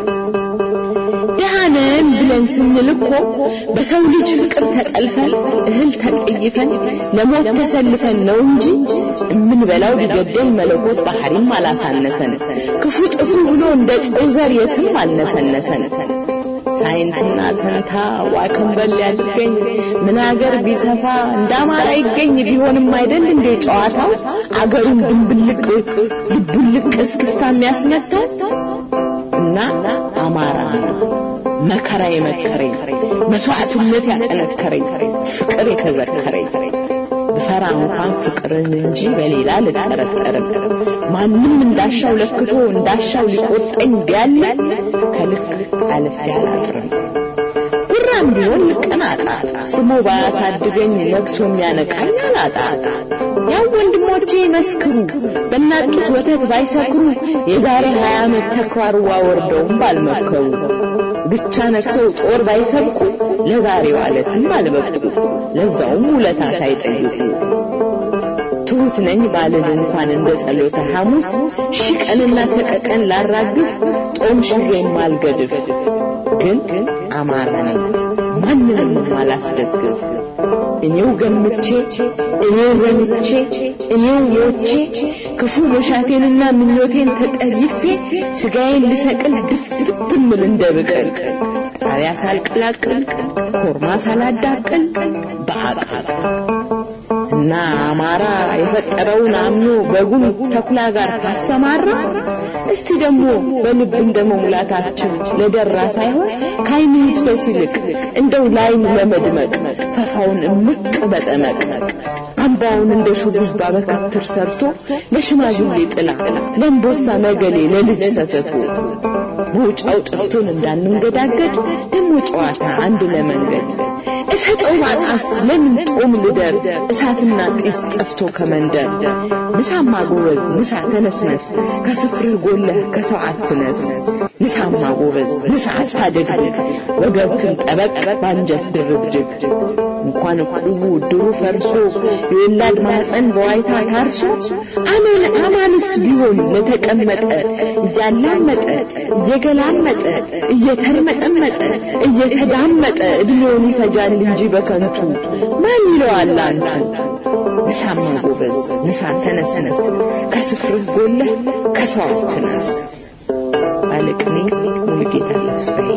ደሃነን ብለን ስንል እኮ በሰው ልጅ ፍቅር ተጠልፈን እህል ተጠይፈን ለሞት ተሰልፈን ነው እንጂ እምንበላው ቢገደል መለኮት ባህሪም አላሳነሰን ክፉ ጥፉ ብሎ እንደ ጨው ዘር የትም አልነሰነሰን ሳይንትና ተንታ ዋክንበል ያልገኝ ምን አገር ቢሰፋ እንዳማራ ይገኝ ቢሆንም አይደል እንዴ ጨዋታው አገሩን ድንብልቅ ልቡልቅ እስክስታ የሚያስመታው እና አማራ መከራ የመከረኝ መስዋዕትነት ያጠነከረኝ ፍቅር የተዘከረኝ ብፈራ እንኳን ፍቅርን እንጂ በሌላ ልጠረጠርም ማንም እንዳሻው ለክቶ እንዳሻው ሊቆጠኝ ቢያለ ከልክ አልፌ አላጥርም ጉራም ቢሆን ልቀናጣ ስሞ ባያሳድገኝ ነግሶ የሚያነቃኝ አላጣ ያው ወንድሞቼ ይመስክሩ በእናጡት ወተት ባይሰክሩ የዛሬ ሀያ ዓመት ተኳርዋ ወርደውም ባልመከሩ ብቻ ነክሰው ጦር ባይሰብቁ ለዛሬው አለትም አልበቁ ለዛውም ውለታ ሳይጠይቁ ትሁት ነኝ ባልን እንኳን እንደ ጸሎተ ሐሙስ ሺህ ቀንና ሰቀቀን ላራግፍ ጦም ሽሬም ማልገድፍ ግን አማራ ነኝ ማንንም አላስደግፍ እኔው ገምቼ እኔው ዘምቼ እኔው ሞቼ ክፉ መሻቴንና ምኞቴን ተጠይፌ ስጋዬን ልሰቅል ድፍት ምል እንደ ብቅል ጣሪያ ሳልቀላቅል ኮርማ ሳላዳቅል በአቃል እና አማራ የፈጠረውን አምኖ በጉን ተኩላ ጋር ካሰማራ እስቲ ደግሞ በልብ እንደ መሙላታችን ለደራ ሳይሆን ከአይን ይፍሰስ ይልቅ እንደው ላይን ለመድመቅ ፈፋውን እምቅ በጠመቅ አምባውን እንደ ሹሩባ በከትር ሰርቶ ለሽማግሌ ጥላ ለእምቦሳ መገሌ ለልጅ ሰተቱ መውጫው ጠፍቶን እንዳንንገዳገድ ደግሞ ጨዋታ አንድ ለመንገድ እሰጠው ማጣስ ለምን ጦም ልደር እሳትና ጢስ ጠፍቶ ከመንደር ንሳማ ጎበዝ ንሳ ተነስነስ ከስፍርህ ጎለህ ከሰው አትነስ ንሳማ ጎበዝ ንሳ አታደግድግ ወገብክን ጠበቅ ባንጀት ድርብድግ እንኳን እቁቡ ድሩ ፈርሶ የወላድ ማህፀን በዋይታ ታርሶ አማን አማንስ ቢሆን ለተቀመጠ እያላመጠ እየገላመጠ እየተርመጠመጠ እየተዳመጠ እድሜውን ይፈጃል እንጂ በከንቱ ማን ይለዋል አንቱ ንሳማ ጎበዝ ንሳ ተነስነስ ከስፍርህ ጎለህ ከሰው አትነስ ባለቅኔ ሙሉጌታ ተስፋዬ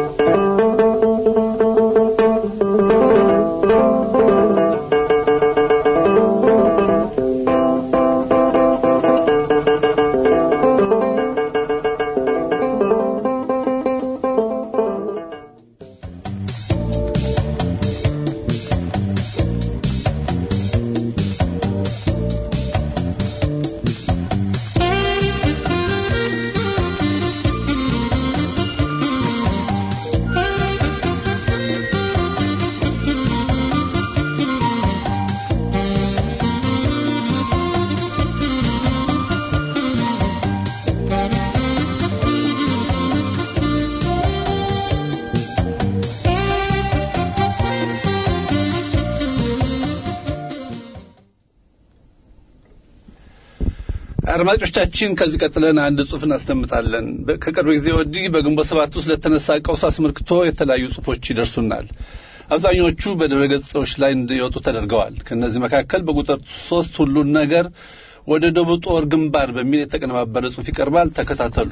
አድማጮቻችን ከዚህ ቀጥለን አንድ ጽሑፍ እናስደምጣለን። በ- ከቅርብ ጊዜ ወዲህ በግንቦት ሰባት ውስጥ ለተነሳ ቀውስ አስመልክቶ የተለያዩ ጽሑፎች ይደርሱናል። አብዛኞቹ በድረ ገጾች ላይ እንዲወጡ ተደርገዋል። ከእነዚህ መካከል በቁጥር ሶስት ሁሉን ነገር ወደ ደቡብ ጦር ግንባር በሚል የተቀነባበረ ጽሑፍ ይቀርባል። ተከታተሉ።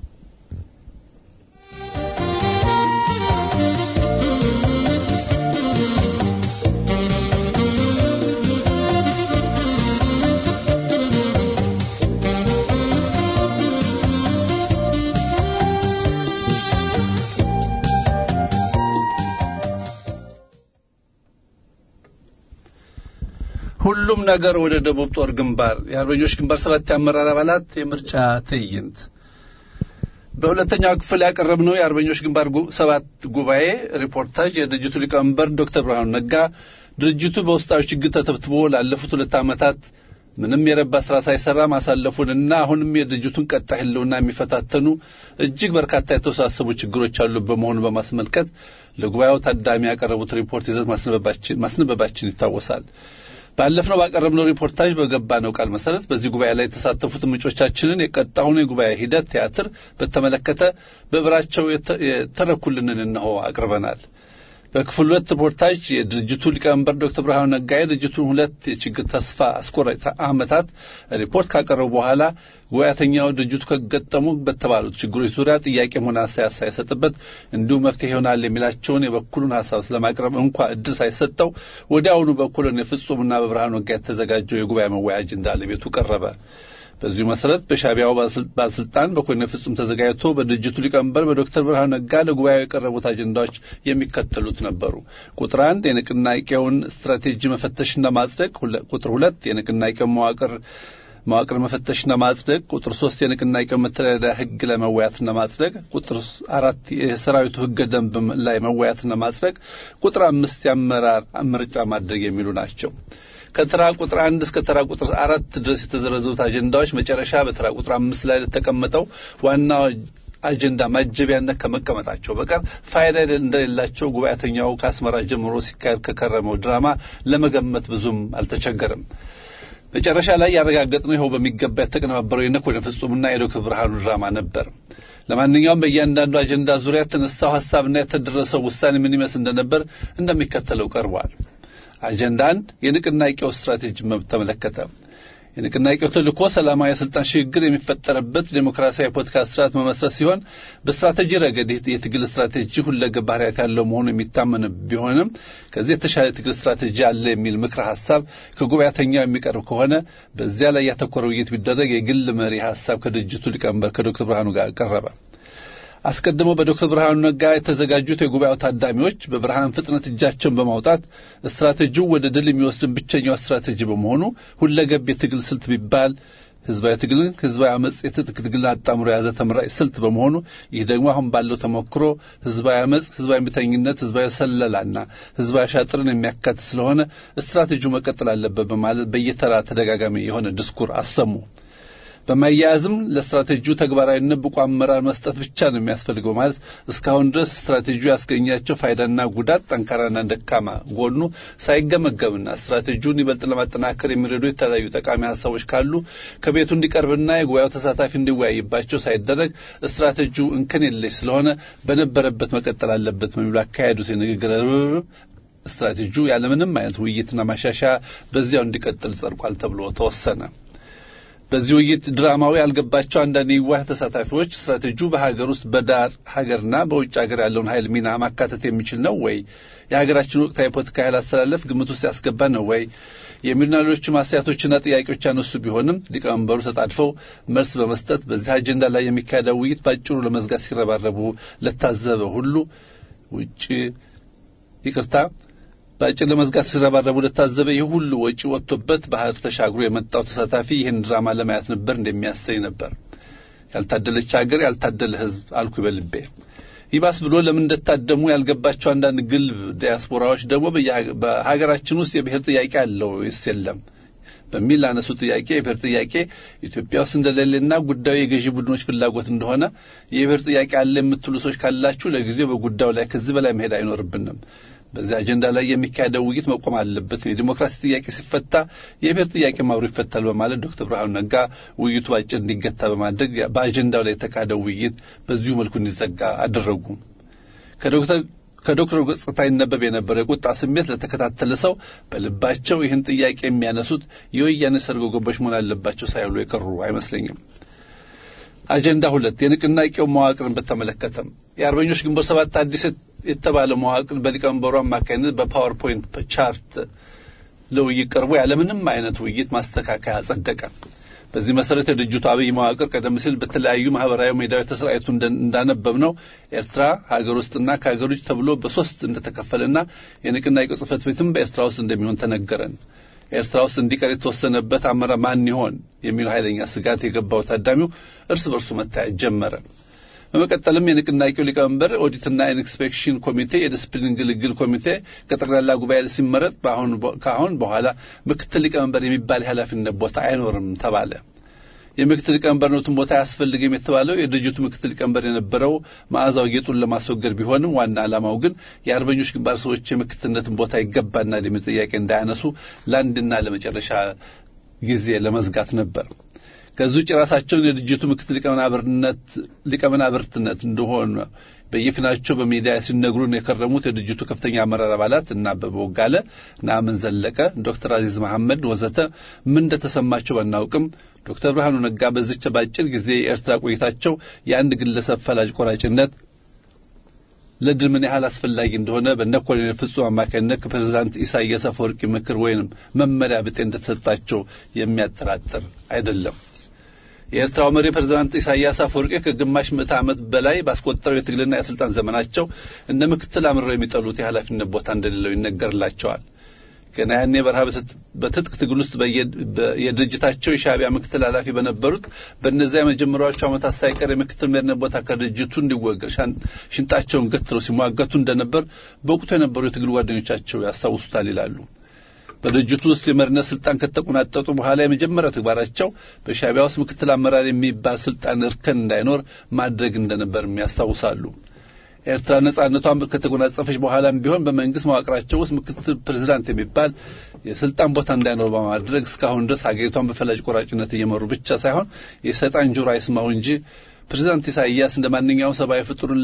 ሁሉም ነገር ወደ ደቡብ ጦር ግንባር የአርበኞች ግንባር ሰባት የአመራር አባላት የምርጫ ትዕይንት በሁለተኛው ክፍል ያቀረብነው የአርበኞች ግንባር ሰባት ጉባኤ ሪፖርታጅ የድርጅቱ ሊቀመንበር ዶክተር ብርሃኑ ነጋ ድርጅቱ በውስጣዊ ችግር ተተብትቦ ላለፉት ሁለት ዓመታት ምንም የረባ ስራ ሳይሰራ ማሳለፉንና አሁንም የድርጅቱን ቀጣይ ህልውና የሚፈታተኑ እጅግ በርካታ የተወሳሰቡ ችግሮች አሉ በመሆኑ በማስመልከት ለጉባኤው ታዳሚ ያቀረቡት ሪፖርት ይዘት ማስነበባችን ይታወሳል። ባለፍነው ባቀረብነው ሪፖርታጅ በገባነው ቃል መሰረት በዚህ ጉባኤ ላይ የተሳተፉት ምንጮቻችንን የቀጣውን የጉባኤ ሂደት ቲያትር በተመለከተ በብራቸው የተረኩልንን እነሆ አቅርበናል። በክፍል ሁለት ሪፖርታጅ የድርጅቱ ሊቀመንበር ዶክተር ብርሃኑ ነጋ የድርጅቱን ሁለት የችግር ተስፋ አስቆራጭ ዓመታት ሪፖርት ካቀረቡ በኋላ ጉባኤተኛው ድርጅቱ ከገጠሙ በተባሉት ችግሮች ዙሪያ ጥያቄም ሆነ አስተያየት ሳይሰጥበት እንዲሁ መፍትሄ ይሆናል የሚላቸውን የበኩሉን ሀሳብ ስለማቅረብ እንኳ እድል ሳይሰጠው ወዲያውኑ በኩልን የፍጹምና በብርሃኑ ነጋ የተዘጋጀው የጉባኤ መወያ አጀንዳ ለቤቱ ቀረበ። በዚሁ መሰረት በሻቢያው ባለስልጣን በኮሎኔል ፍጹም ተዘጋጅቶ በድርጅቱ ሊቀመንበር በዶክተር ብርሃኑ ነጋ ለጉባኤው የቀረቡት አጀንዳዎች የሚከተሉት ነበሩ። ቁጥር አንድ የንቅናቄውን ስትራቴጂ መፈተሽና ማጽደቅ፣ ቁጥር ሁለት የንቅናቄውን መዋቅር መዋቅር መፈተሽና ማጽደቅ፣ ቁጥር ሶስት የንቅናቄው መተዳደሪያ ህግ ላይ መወያትና ማጽደቅ፣ ቁጥር አራት የሰራዊቱ ህገ ደንብ ላይ መወያትና ማጽደቅ፣ ቁጥር አምስት የአመራር ምርጫ ማድረግ የሚሉ ናቸው። ከተራ ቁጥር አንድ እስከ ተራ ቁጥር አራት ድረስ የተዘረዘሩት አጀንዳዎች መጨረሻ በተራ ቁጥር አምስት ላይ ለተቀመጠው ዋናው አጀንዳ ማጀቢያነት ከመቀመጣቸው በቀር ፋይዳ እንደሌላቸው ጉባኤተኛው ከአስመራ ጀምሮ ሲካሄድ ከከረመው ድራማ ለመገመት ብዙም አልተቸገረም። መጨረሻ ላይ ያረጋገጥነው ይኸው በሚገባ የተቀነባበረው የኮሎኔል ፍጹምና የዶክተር ብርሃኑ ድራማ ነበር። ለማንኛውም በእያንዳንዱ አጀንዳ ዙሪያ የተነሳው ሀሳብና የተደረሰው ውሳኔ ምን ይመስል እንደነበር እንደሚከተለው ቀርቧል። አጀንዳ አንድ የንቅናቄው ስትራቴጂ መብት ተመለከተ። የንቅናቄው ተልእኮ ሰላማዊ የስልጣን ሽግግር የሚፈጠርበት ዴሞክራሲያዊ ፖለቲካ ስርዓት መመስረት ሲሆን በስትራቴጂ ረገድ የትግል ስትራቴጂ ሁለገብ ባህሪያት ያለው መሆኑ የሚታመን ቢሆንም ከዚህ የተሻለ የትግል ስትራቴጂ አለ የሚል ምክረ ሀሳብ ከጉባኤተኛው የሚቀርብ ከሆነ በዚያ ላይ ያተኮረ ውይይት ቢደረግ የግል መሪ ሀሳብ ከድርጅቱ ሊቀመንበር ከዶክተር ብርሃኑ ጋር ቀረበ። አስቀድሞ በዶክተር ብርሃኑ ነጋ የተዘጋጁት የጉባኤው ታዳሚዎች በብርሃን ፍጥነት እጃቸውን በማውጣት ስትራቴጂው ወደ ድል የሚወስድን ብቸኛው ስትራቴጂ በመሆኑ ሁለገብ የትግል ስልት ቢባል ህዝባዊ ትግልን ህዝባዊ አመፅ የትጥቅ ትግልን አጣምሮ የያዘ ተመራጭ ስልት በመሆኑ ይህ ደግሞ አሁን ባለው ተሞክሮ ህዝባዊ አመፅ፣ ህዝባዊ እምቢተኝነት፣ ህዝባዊ ሰለላና ህዝባዊ አሻጥርን የሚያካትት ስለሆነ ስትራቴጂው መቀጠል አለበት በማለት በየተራ ተደጋጋሚ የሆነ ድስኩር አሰሙ። በማያያዝም ለስትራቴጂው ተግባራዊነት ብቁ አመራር መስጠት ብቻ ነው የሚያስፈልገው ማለት እስካሁን ድረስ ስትራቴጂው ያስገኛቸው ፋይዳና ጉዳት፣ ጠንካራና ደካማ ጎኑ ሳይገመገምና ስትራቴጂውን ይበልጥ ለማጠናከር የሚረዱ የተለያዩ ጠቃሚ ሀሳቦች ካሉ ከቤቱ እንዲቀርብና የጉባኤው ተሳታፊ እንዲወያይባቸው ሳይደረግ ስትራቴጂው እንከን የለሽ ስለሆነ በነበረበት መቀጠል አለበት በሚሉ አካሄዱት የንግግር ርብርብ ስትራቴጂው ያለምንም አይነት ውይይትና ማሻሻያ በዚያው እንዲቀጥል ጸድቋል ተብሎ ተወሰነ። በዚህ ውይይት ድራማዊ ያልገባቸው አንዳንድ የዋህ ተሳታፊዎች ስትራቴጂው በሀገር ውስጥ በዳር ሀገርና በውጭ ሀገር ያለውን ኃይል ሚና ማካተት የሚችል ነው ወይ? የሀገራችን ወቅታዊ ፖለቲካ ኃይል አስተላለፍ ግምት ውስጥ ያስገባ ነው ወይ? የሚሉና ሌሎችም አስተያየቶችና ጥያቄዎች ያነሱ ቢሆንም ሊቀመንበሩ ተጣድፈው መልስ በመስጠት በዚህ አጀንዳ ላይ የሚካሄደው ውይይት ባጭሩ ለመዝጋት ሲረባረቡ ለታዘበ ሁሉ ውጭ ይቅርታ በአጭር ለመዝጋት ሲረባረቡ ለታዘበ ይህ ሁሉ ወጪ ወጥቶበት ባህር ተሻግሮ የመጣው ተሳታፊ ይህን ድራማ ለማየት ነበር እንደሚያሰኝ ነበር። ያልታደለች ሀገር ያልታደለ ሕዝብ አልኩ በልቤ። ይባስ ብሎ ለምን እንደታደሙ ያልገባቸው አንዳንድ ግልብ ዲያስፖራዎች ደግሞ በሀገራችን ውስጥ የብሔር ጥያቄ አለው ወይስ የለም በሚል ላነሱ ጥያቄ የብሔር ጥያቄ ኢትዮጵያ ውስጥ እንደሌለና ጉዳዩ የገዢ ቡድኖች ፍላጎት እንደሆነ የብሔር ጥያቄ አለ የምትሉ ሰዎች ካላችሁ ለጊዜው በጉዳዩ ላይ ከዚህ በላይ መሄድ አይኖርብንም። በዚህ አጀንዳ ላይ የሚካሄደው ውይይት መቆም አለበት። የዲሞክራሲ ጥያቄ ሲፈታ የብሔር ጥያቄ አብሮ ይፈታል በማለት ዶክተር ብርሃኑ ነጋ ውይይቱ ባጭር እንዲገታ በማድረግ በአጀንዳው ላይ የተካሄደው ውይይት በዚሁ መልኩ እንዲዘጋ አደረጉ። ከዶክተር ከዶክተሩ ገጽታ ይነበብ የነበረው የቁጣ ስሜት ለተከታተለ ሰው በልባቸው ይህን ጥያቄ የሚያነሱት የወያኔ ሰርጎ ገቦች መሆን አለባቸው ሳይሉ የቀሩ አይመስለኝም። አጀንዳ ሁለት የንቅናቄው መዋቅርን በተመለከተም የአርበኞች ግንቦት ሰባት አዲስ የተባለ መዋቅር በሊቀመንበሩ አማካኝነት በፓወርፖይንት ቻርት ለውይይት ቀርቦ ያለምንም አይነት ውይይት ማስተካከያ ጸደቀ። በዚህ መሰረት የድርጅቱ አብይ መዋቅር ቀደም ሲል በተለያዩ ማህበራዊ ሜዳዎች ተሰራጭቶ እንዳነበብ ነው ኤርትራ ሀገር ውስጥና ከሀገር ውጭ ተብሎ በሶስት እንደተከፈለና የንቅናቄው ጽህፈት ቤትም በኤርትራ ውስጥ እንደሚሆን ተነገረን። ኤርትራ ውስጥ እንዲቀር የተወሰነበት አመራር ማን ይሆን የሚለው ኃይለኛ ስጋት የገባው ታዳሚው እርስ በርሱ መታየት ጀመረ። በመቀጠልም የንቅናቄው ሊቀመንበር ኦዲትና ኢንስፔክሽን ኮሚቴ የዲስፕሊን ግልግል ኮሚቴ ከጠቅላላ ጉባኤ ሲመረጥ ከአሁን በኋላ ምክትል ሊቀመንበር የሚባል የኃላፊነት ቦታ አይኖርም ተባለ። የምክትል ሊቀመንበርነቱን ቦታ አያስፈልግም የተባለው የድርጅቱ ምክትል ሊቀመንበር የነበረው መዓዛው ጌጡን ለማስወገድ ቢሆንም ዋና ዓላማው ግን የአርበኞች ግንባር ሰዎች የምክትልነትን ቦታ ይገባናል የሚል ጥያቄ እንዳያነሱ ለአንድና ለመጨረሻ ጊዜ ለመዝጋት ነበር። ከዚህ ውጭ ራሳቸውን የድርጅቱ ምክትል ሊቀመናብርትነት እንደሆነ በየፊናቸው በሚዲያ ሲነግሩን የከረሙት የድርጅቱ ከፍተኛ አመራር አባላት እና አበበ ወጋለ፣ ነአምን ዘለቀ፣ ዶክተር አዚዝ መሐመድ ወዘተ ምን እንደተሰማቸው ባናውቅም ዶክተር ብርሃኑ ነጋ በዚች ባጭር ጊዜ የኤርትራ ቆይታቸው የአንድ ግለሰብ ፈላጭ ቆራጭነት ለድል ምን ያህል አስፈላጊ እንደሆነ በነ ኮሎኔል ፍጹም አማካኝነት ከፕሬዚዳንት ኢሳያስ አፈወርቂ ምክር ወይንም መመሪያ ብጤ እንደተሰጣቸው የሚያጠራጥር አይደለም። የኤርትራው መሪ ፕሬዚዳንት ኢሳያስ አፈወርቂ ከግማሽ ምዕተ ዓመት በላይ ባስቆጠረው የትግልና የስልጣን ዘመናቸው እንደ ምክትል አምርረው የሚጠሉት የኃላፊነት ቦታ እንደሌለው ይነገርላቸዋል። ገና ያኔ በረሃ በትጥቅ ትግል ውስጥ የድርጅታቸው የሻዕቢያ ምክትል ኃላፊ በነበሩት በእነዚያ የመጀመሪያዎቹ ዓመታት ሳይቀር የምክትል መሪነት ቦታ ከድርጅቱ እንዲወገድ ሽንጣቸውን ገትረው ሲሟገቱ እንደነበር በወቅቱ የነበሩ የትግል ጓደኞቻቸው ያስታውሱታል ይላሉ። በድርጅቱ ውስጥ የመሪነት ስልጣን ከተቆናጠጡ በኋላ የመጀመሪያው ተግባራቸው በሻዕቢያ ውስጥ ምክትል አመራር የሚባል ስልጣን እርከን እንዳይኖር ማድረግ እንደነበርም ያስታውሳሉ። ኤርትራ ነጻነቷን ከተጎናጸፈች በኋላም ቢሆን በመንግስት መዋቅራቸው ውስጥ ምክትል ፕሬዚዳንት የሚባል የስልጣን ቦታ እንዳይኖር በማድረግ እስካሁን ድረስ ሀገሪቷን በፈላጭ ቆራጭነት እየመሩ ብቻ ሳይሆን የሰይጣን ጆሮ አይስማው እንጂ ፕሬዚዳንት ኢሳይያስ እንደ ማንኛውም ሰብአዊ ፍጡርን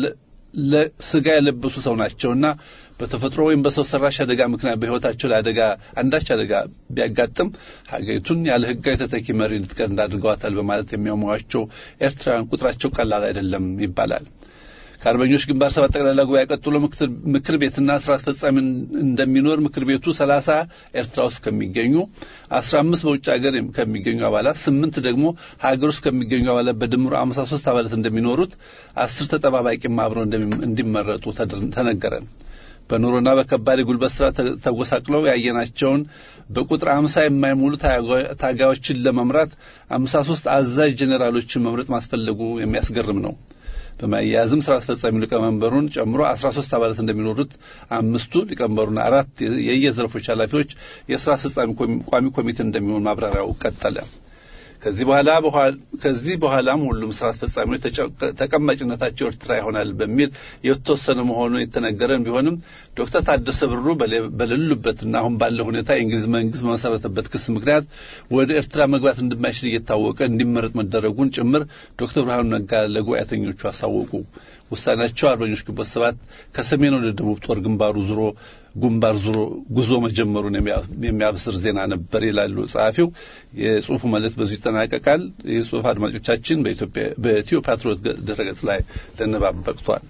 ለስጋ የለበሱ ሰው ናቸውና በተፈጥሮ ወይም በሰው ሰራሽ አደጋ ምክንያት በሕይወታቸው ላይ አደጋ አንዳች አደጋ ቢያጋጥም ሀገሪቱን ያለ ሕጋዊ ተተኪ መሪ እንድትቀር እንዳድርገዋታል በማለት የሚያሟቸው ኤርትራውያን ቁጥራቸው ቀላል አይደለም ይባላል። ከአርበኞች ግንባር ሰባት ጠቅላላ ጉባኤ ቀጥሎ ምክር ቤትና ስራ አስፈጻሚ እንደሚኖር ምክር ቤቱ ሰላሳ ኤርትራ ውስጥ ከሚገኙ አስራ አምስት በውጭ ሀገር ከሚገኙ አባላት ስምንት ደግሞ ሀገር ውስጥ ከሚገኙ አባላት በድምሩ አምሳ ሶስት አባላት እንደሚኖሩት አስር ተጠባባቂም አብረው እንዲመረጡ ተነገረን። በኑሮና በከባድ የጉልበት ስራ ተጎሳቅለው ያየናቸውን በቁጥር አምሳ የማይሞሉ ታጋዮችን ለመምራት አምሳ ሶስት አዛዥ ጄኔራሎችን መምረጥ ማስፈለጉ የሚያስገርም ነው። በማያያዝም ስራ አስፈጻሚ ሊቀመንበሩን ጨምሮ አስራ ሶስት አባላት እንደሚኖሩት አምስቱ ሊቀመንበሩና አራት የየዘርፎች ኃላፊዎች የስራ አስፈጻሚ ቋሚ ኮሚቴ እንደሚሆን ማብራሪያው ቀጠለ። ከዚህ በኋላ ከዚህ በኋላም ሁሉም ስራ አስፈጻሚዎች ተቀማጭነታቸው ኤርትራ ይሆናል በሚል የተወሰነ መሆኑን የተነገረን ቢሆንም ዶክተር ታደሰ ብሩ በሌሉበትና አሁን ባለው ሁኔታ የእንግሊዝ መንግስት በመሰረተበት ክስ ምክንያት ወደ ኤርትራ መግባት እንደማይችል እየታወቀ እንዲመረጥ መደረጉን ጭምር ዶክተር ብርሃኑ ነጋ ለጉባኤተኞቹ አሳወቁ። ውሳኔያቸው አርበኞች ግንቦት ሰባት ከሰሜን ወደ ደቡብ ጦር ግንባሩ ዙሮ ግንባር ዙሮ ጉዞ መጀመሩን የሚያብስር ዜና ነበር ይላሉ ጸሐፊው። የጽሁፉ መልእክት በዚሁ ይጠናቀቃል። ይህ ጽሁፍ አድማጮቻችን በኢትዮ ፓትሪዮት ድረገጽ ላይ ለንባብ በቅቷል።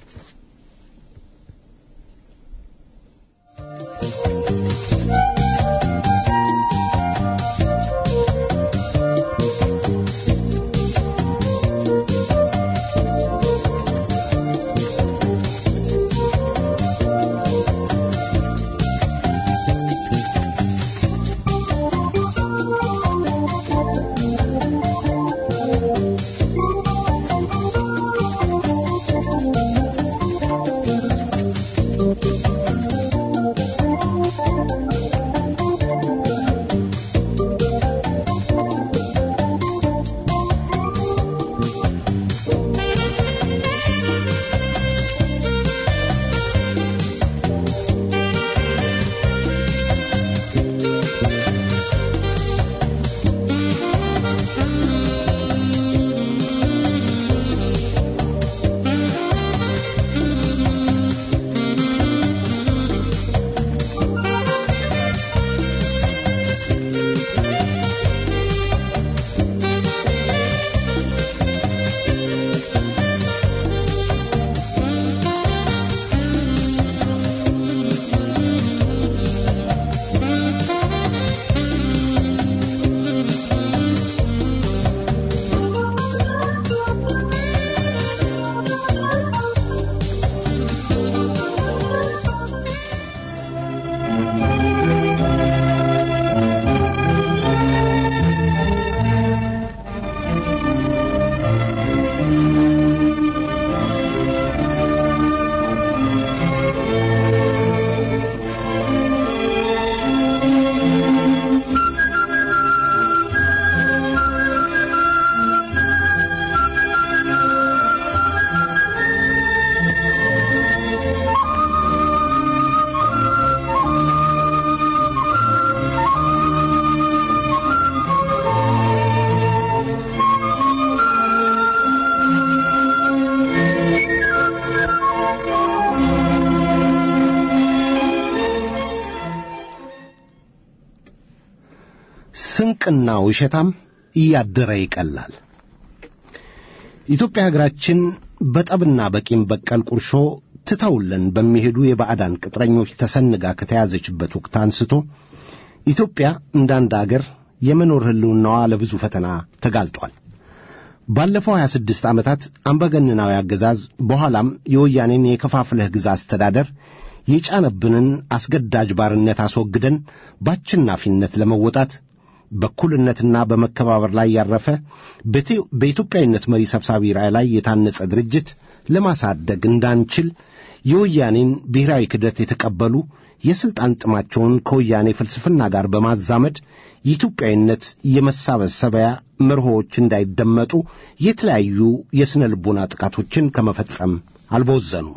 ድርቅና ውሸታም እያደረ ይቀላል። ኢትዮጵያ ሀገራችን በጠብና በቂም በቀል ቁርሾ ትተውልን በሚሄዱ የባዕዳን ቅጥረኞች ተሰንጋ ከተያዘችበት ወቅት አንስቶ ኢትዮጵያ እንዳንድ አገር የመኖር ሕልውናዋ ለብዙ ፈተና ተጋልጧል። ባለፈው 26 ዓመታት አምባገነናዊ አገዛዝ በኋላም የወያኔን የከፋፍለህ ግዛ አስተዳደር የጫነብንን አስገዳጅ ባርነት አስወግደን በአሸናፊነት ለመወጣት በእኩልነትና በመከባበር ላይ ያረፈ በኢትዮጵያዊነት መሪ ሰብሳቢ ራዕይ ላይ የታነጸ ድርጅት ለማሳደግ እንዳንችል የወያኔን ብሔራዊ ክደት የተቀበሉ የሥልጣን ጥማቸውን ከወያኔ ፍልስፍና ጋር በማዛመድ የኢትዮጵያዊነት የመሳበሰቢያ መርሆዎች እንዳይደመጡ የተለያዩ የሥነ ልቦና ጥቃቶችን ከመፈጸም አልቦዘኑም።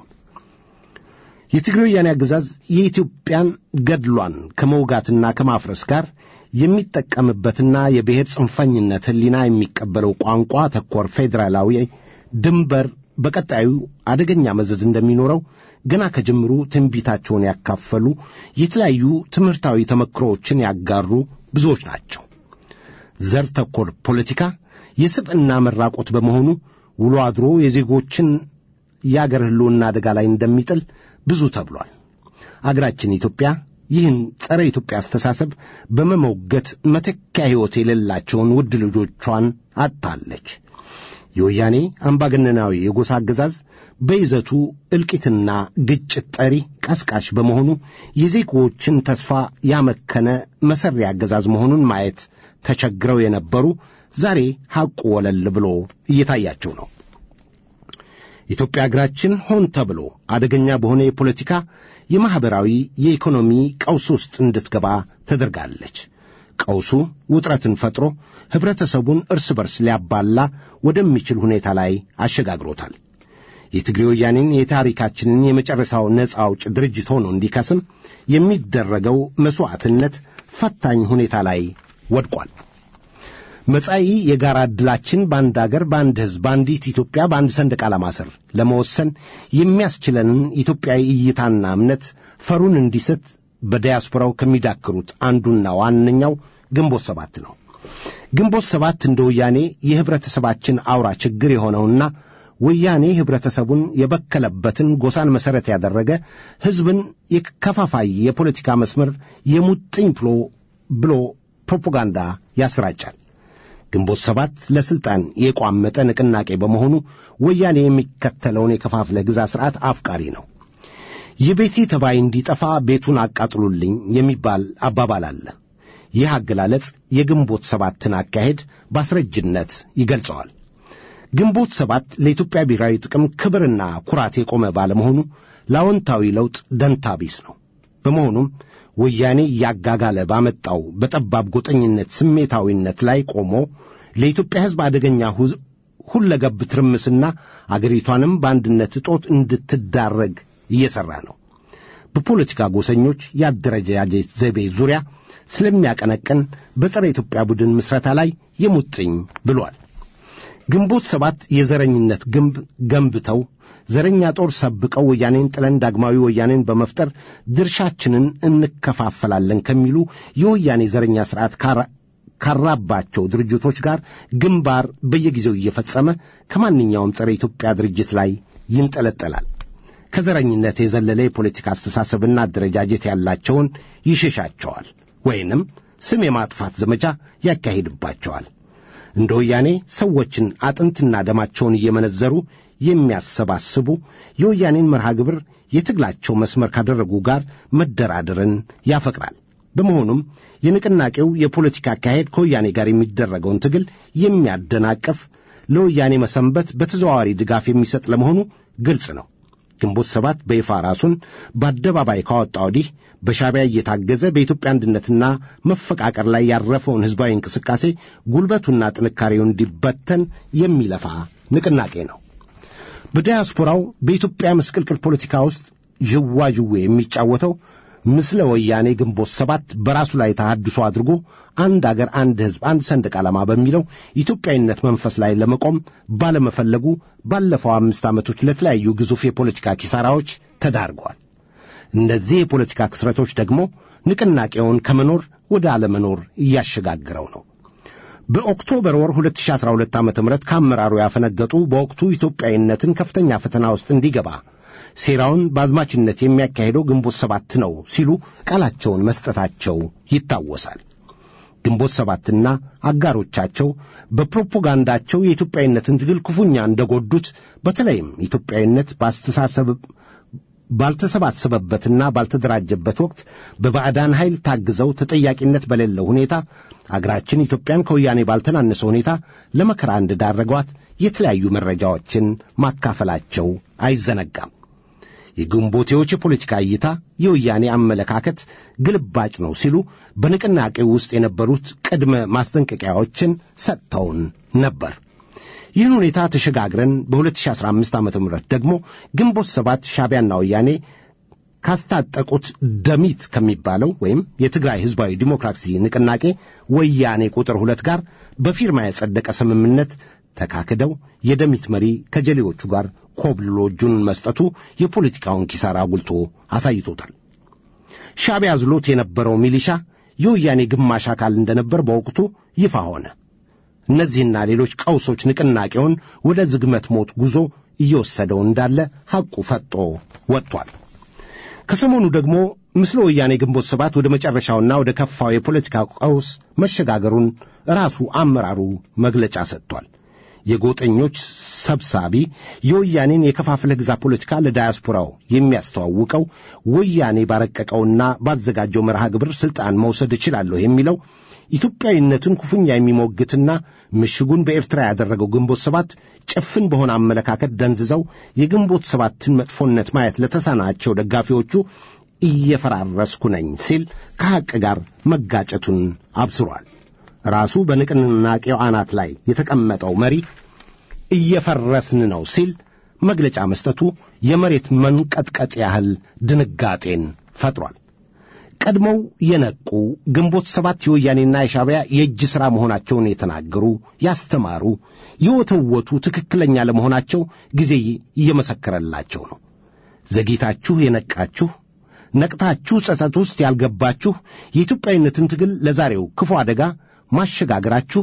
የትግራይ ወያኔ አገዛዝ የኢትዮጵያን ገድሏን ከመውጋትና ከማፍረስ ጋር የሚጠቀምበትና የብሔር ጽንፈኝነት ሕሊና የሚቀበለው ቋንቋ ተኮር ፌዴራላዊ ድንበር በቀጣዩ አደገኛ መዘዝ እንደሚኖረው ገና ከጅምሩ ትንቢታቸውን ያካፈሉ የተለያዩ ትምህርታዊ ተመክሮዎችን ያጋሩ ብዙዎች ናቸው። ዘር ተኮር ፖለቲካ የስብዕና መራቆት በመሆኑ ውሎ አድሮ የዜጎችን የአገር ሕልውና አደጋ ላይ እንደሚጥል ብዙ ተብሏል። አገራችን ኢትዮጵያ ይህን ጸረ ኢትዮጵያ አስተሳሰብ በመሞገት መተኪያ ሕይወት የሌላቸውን ውድ ልጆቿን አጥታለች። የወያኔ አምባገነናዊ የጎሳ አገዛዝ በይዘቱ እልቂትና ግጭት ጠሪ ቀስቃሽ በመሆኑ የዜጎችን ተስፋ ያመከነ መሠሪ አገዛዝ መሆኑን ማየት ተቸግረው የነበሩ ዛሬ ሐቁ ወለል ብሎ እየታያቸው ነው። ኢትዮጵያ አገራችን ሆን ተብሎ አደገኛ በሆነ የፖለቲካ የማኅበራዊ፣ የኢኮኖሚ ቀውስ ውስጥ እንድትገባ ተደርጋለች። ቀውሱ ውጥረትን ፈጥሮ ኅብረተሰቡን እርስ በርስ ሊያባላ ወደሚችል ሁኔታ ላይ አሸጋግሮታል። የትግሬ ወያኔን የታሪካችንን የመጨረሻው ነፃ አውጭ ድርጅት ሆኖ እንዲከስም የሚደረገው መሥዋዕትነት ፈታኝ ሁኔታ ላይ ወድቋል። መጻኢ የጋራ ዕድላችን በአንድ አገር፣ በአንድ ሕዝብ፣ በአንዲት ኢትዮጵያ፣ በአንድ ሰንደቅ ዓላማ ስር ለመወሰን የሚያስችለንን ኢትዮጵያዊ እይታና እምነት ፈሩን እንዲስት በዲያስፖራው ከሚዳክሩት አንዱና ዋነኛው ግንቦት ሰባት ነው። ግንቦት ሰባት እንደ ወያኔ የኅብረተሰባችን አውራ ችግር የሆነውና ወያኔ ኅብረተሰቡን የበከለበትን ጎሳን መሠረት ያደረገ ሕዝብን የከፋፋይ የፖለቲካ መስመር የሙጥኝ ብሎ ብሎ ፕሮፓጋንዳ ያሰራጫል። ግንቦት ሰባት ለሥልጣን የቋመጠ ንቅናቄ በመሆኑ ወያኔ የሚከተለውን የከፋፍለ ግዛ ሥርዓት አፍቃሪ ነው። የቤቴ ተባይ እንዲጠፋ ቤቱን አቃጥሉልኝ የሚባል አባባል አለ። ይህ አገላለጽ የግንቦት ሰባትን አካሄድ በአስረጅነት ይገልጸዋል። ግንቦት ሰባት ለኢትዮጵያ ብሔራዊ ጥቅም ክብርና ኩራት የቆመ ባለመሆኑ ለአዎንታዊ ለውጥ ደንታ ቢስ ነው። በመሆኑም ወያኔ እያጋጋለ ባመጣው በጠባብ ጎጠኝነት ስሜታዊነት ላይ ቆሞ ለኢትዮጵያ ሕዝብ አደገኛ ሁለገብ ትርምስና አገሪቷንም በአንድነት እጦት እንድትዳረግ እየሠራ ነው። በፖለቲካ ጎሰኞች የአደረጃጀት ዘይቤ ዙሪያ ስለሚያቀነቅን በጸረ ኢትዮጵያ ቡድን ምስረታ ላይ የሙጥኝ ብሏል። ግንቦት ሰባት የዘረኝነት ግንብ ገንብተው ዘረኛ ጦር ሰብቀው ወያኔን ጥለን ዳግማዊ ወያኔን በመፍጠር ድርሻችንን እንከፋፈላለን ከሚሉ የወያኔ ዘረኛ ሥርዓት ካራባቸው ድርጅቶች ጋር ግንባር በየጊዜው እየፈጸመ ከማንኛውም ጸረ ኢትዮጵያ ድርጅት ላይ ይንጠለጠላል። ከዘረኝነት የዘለለ የፖለቲካ አስተሳሰብና አደረጃጀት ያላቸውን ይሸሻቸዋል ወይንም ስም የማጥፋት ዘመቻ ያካሂድባቸዋል። እንደ ወያኔ ሰዎችን አጥንትና ደማቸውን እየመነዘሩ የሚያሰባስቡ የወያኔን መርሃ ግብር የትግላቸው መስመር ካደረጉ ጋር መደራደርን ያፈቅራል። በመሆኑም የንቅናቄው የፖለቲካ አካሄድ ከወያኔ ጋር የሚደረገውን ትግል የሚያደናቀፍ ለወያኔ መሰንበት በተዘዋዋሪ ድጋፍ የሚሰጥ ለመሆኑ ግልጽ ነው። ግንቦት ሰባት በይፋ ራሱን በአደባባይ ካወጣ ወዲህ በሻዕቢያ እየታገዘ በኢትዮጵያ አንድነትና መፈቃቀር ላይ ያረፈውን ሕዝባዊ እንቅስቃሴ ጉልበቱና ጥንካሬው እንዲበተን የሚለፋ ንቅናቄ ነው። በዲያስፖራው በኢትዮጵያ ምስቅልቅል ፖለቲካ ውስጥ ዥዋዥዌ የሚጫወተው ምስለ ወያኔ ግንቦት ሰባት በራሱ ላይ ተሐድሶ አድርጎ አንድ አገር፣ አንድ ሕዝብ፣ አንድ ሰንደቅ ዓላማ በሚለው ኢትዮጵያዊነት መንፈስ ላይ ለመቆም ባለመፈለጉ ባለፈው አምስት ዓመቶች ለተለያዩ ግዙፍ የፖለቲካ ኪሳራዎች ተዳርገዋል። እነዚህ የፖለቲካ ክስረቶች ደግሞ ንቅናቄውን ከመኖር ወደ አለመኖር እያሸጋግረው ነው። በኦክቶበር ወር 2012 ዓ ም ከአመራሩ ያፈነገጡ በወቅቱ ኢትዮጵያዊነትን ከፍተኛ ፈተና ውስጥ እንዲገባ ሴራውን በአዝማችነት የሚያካሄደው ግንቦት ሰባት ነው ሲሉ ቃላቸውን መስጠታቸው ይታወሳል። ግንቦት ሰባትና አጋሮቻቸው በፕሮፓጋንዳቸው የኢትዮጵያዊነትን ትግል ክፉኛ እንደጎዱት በተለይም ኢትዮጵያዊነት በአስተሳሰብ ባልተሰባሰበበትና ባልተደራጀበት ወቅት በባዕዳን ኃይል ታግዘው ተጠያቂነት በሌለው ሁኔታ አገራችን ኢትዮጵያን ከወያኔ ባልተናነሰ ሁኔታ ለመከራ እንደዳረጓት የተለያዩ መረጃዎችን ማካፈላቸው አይዘነጋም። የግንቦቴዎች የፖለቲካ እይታ የወያኔ አመለካከት ግልባጭ ነው ሲሉ በንቅናቄው ውስጥ የነበሩት ቅድመ ማስጠንቀቂያዎችን ሰጥተውን ነበር። ይህን ሁኔታ ተሸጋግረን በ2015 ዓ ም ደግሞ ግንቦት ሰባት ሻቢያና ወያኔ ካስታጠቁት ደሚት ከሚባለው ወይም የትግራይ ሕዝባዊ ዲሞክራሲ ንቅናቄ ወያኔ ቁጥር ሁለት ጋር በፊርማ የጸደቀ ስምምነት ተካክደው የደሚት መሪ ከጀሌዎቹ ጋር ኮብልሎ እጁን መስጠቱ የፖለቲካውን ኪሳራ አጉልቶ አሳይቶታል። ሻቢያ ዝሎት የነበረው ሚሊሻ የወያኔ ግማሽ አካል እንደነበር በወቅቱ ይፋ ሆነ። እነዚህና ሌሎች ቀውሶች ንቅናቄውን ወደ ዝግመት ሞት ጉዞ እየወሰደው እንዳለ ሐቁ ፈጦ ወጥቷል። ከሰሞኑ ደግሞ ምስለ ወያኔ ግንቦት ሰባት ወደ መጨረሻውና ወደ ከፋው የፖለቲካ ቀውስ መሸጋገሩን ራሱ አመራሩ መግለጫ ሰጥቷል። የጎጠኞች ሰብሳቢ የወያኔን የከፋፍለህ ግዛ ፖለቲካ ለዳያስፖራው የሚያስተዋውቀው ወያኔ ባረቀቀውና ባዘጋጀው መርሃ ግብር ሥልጣን መውሰድ እችላለሁ የሚለው ኢትዮጵያዊነትን ክፉኛ የሚሞግትና ምሽጉን በኤርትራ ያደረገው ግንቦት ሰባት ጭፍን በሆነ አመለካከት ደንዝዘው የግንቦት ሰባትን መጥፎነት ማየት ለተሳናቸው ደጋፊዎቹ እየፈራረስኩ ነኝ ሲል ከሐቅ ጋር መጋጨቱን አብስሯል። ራሱ በንቅናቄው አናት ላይ የተቀመጠው መሪ እየፈረስን ነው ሲል መግለጫ መስጠቱ የመሬት መንቀጥቀጥ ያህል ድንጋጤን ፈጥሯል። ቀድመው የነቁ ግንቦት ሰባት የወያኔና የሻቢያ የእጅ ሥራ መሆናቸውን የተናገሩ፣ ያስተማሩ፣ የወተወቱ ትክክለኛ ለመሆናቸው ጊዜ እየመሰከረላቸው ነው። ዘግይታችሁ የነቃችሁ ነቅታችሁ ጸጸት ውስጥ ያልገባችሁ የኢትዮጵያዊነትን ትግል ለዛሬው ክፉ አደጋ ማሸጋግራችሁ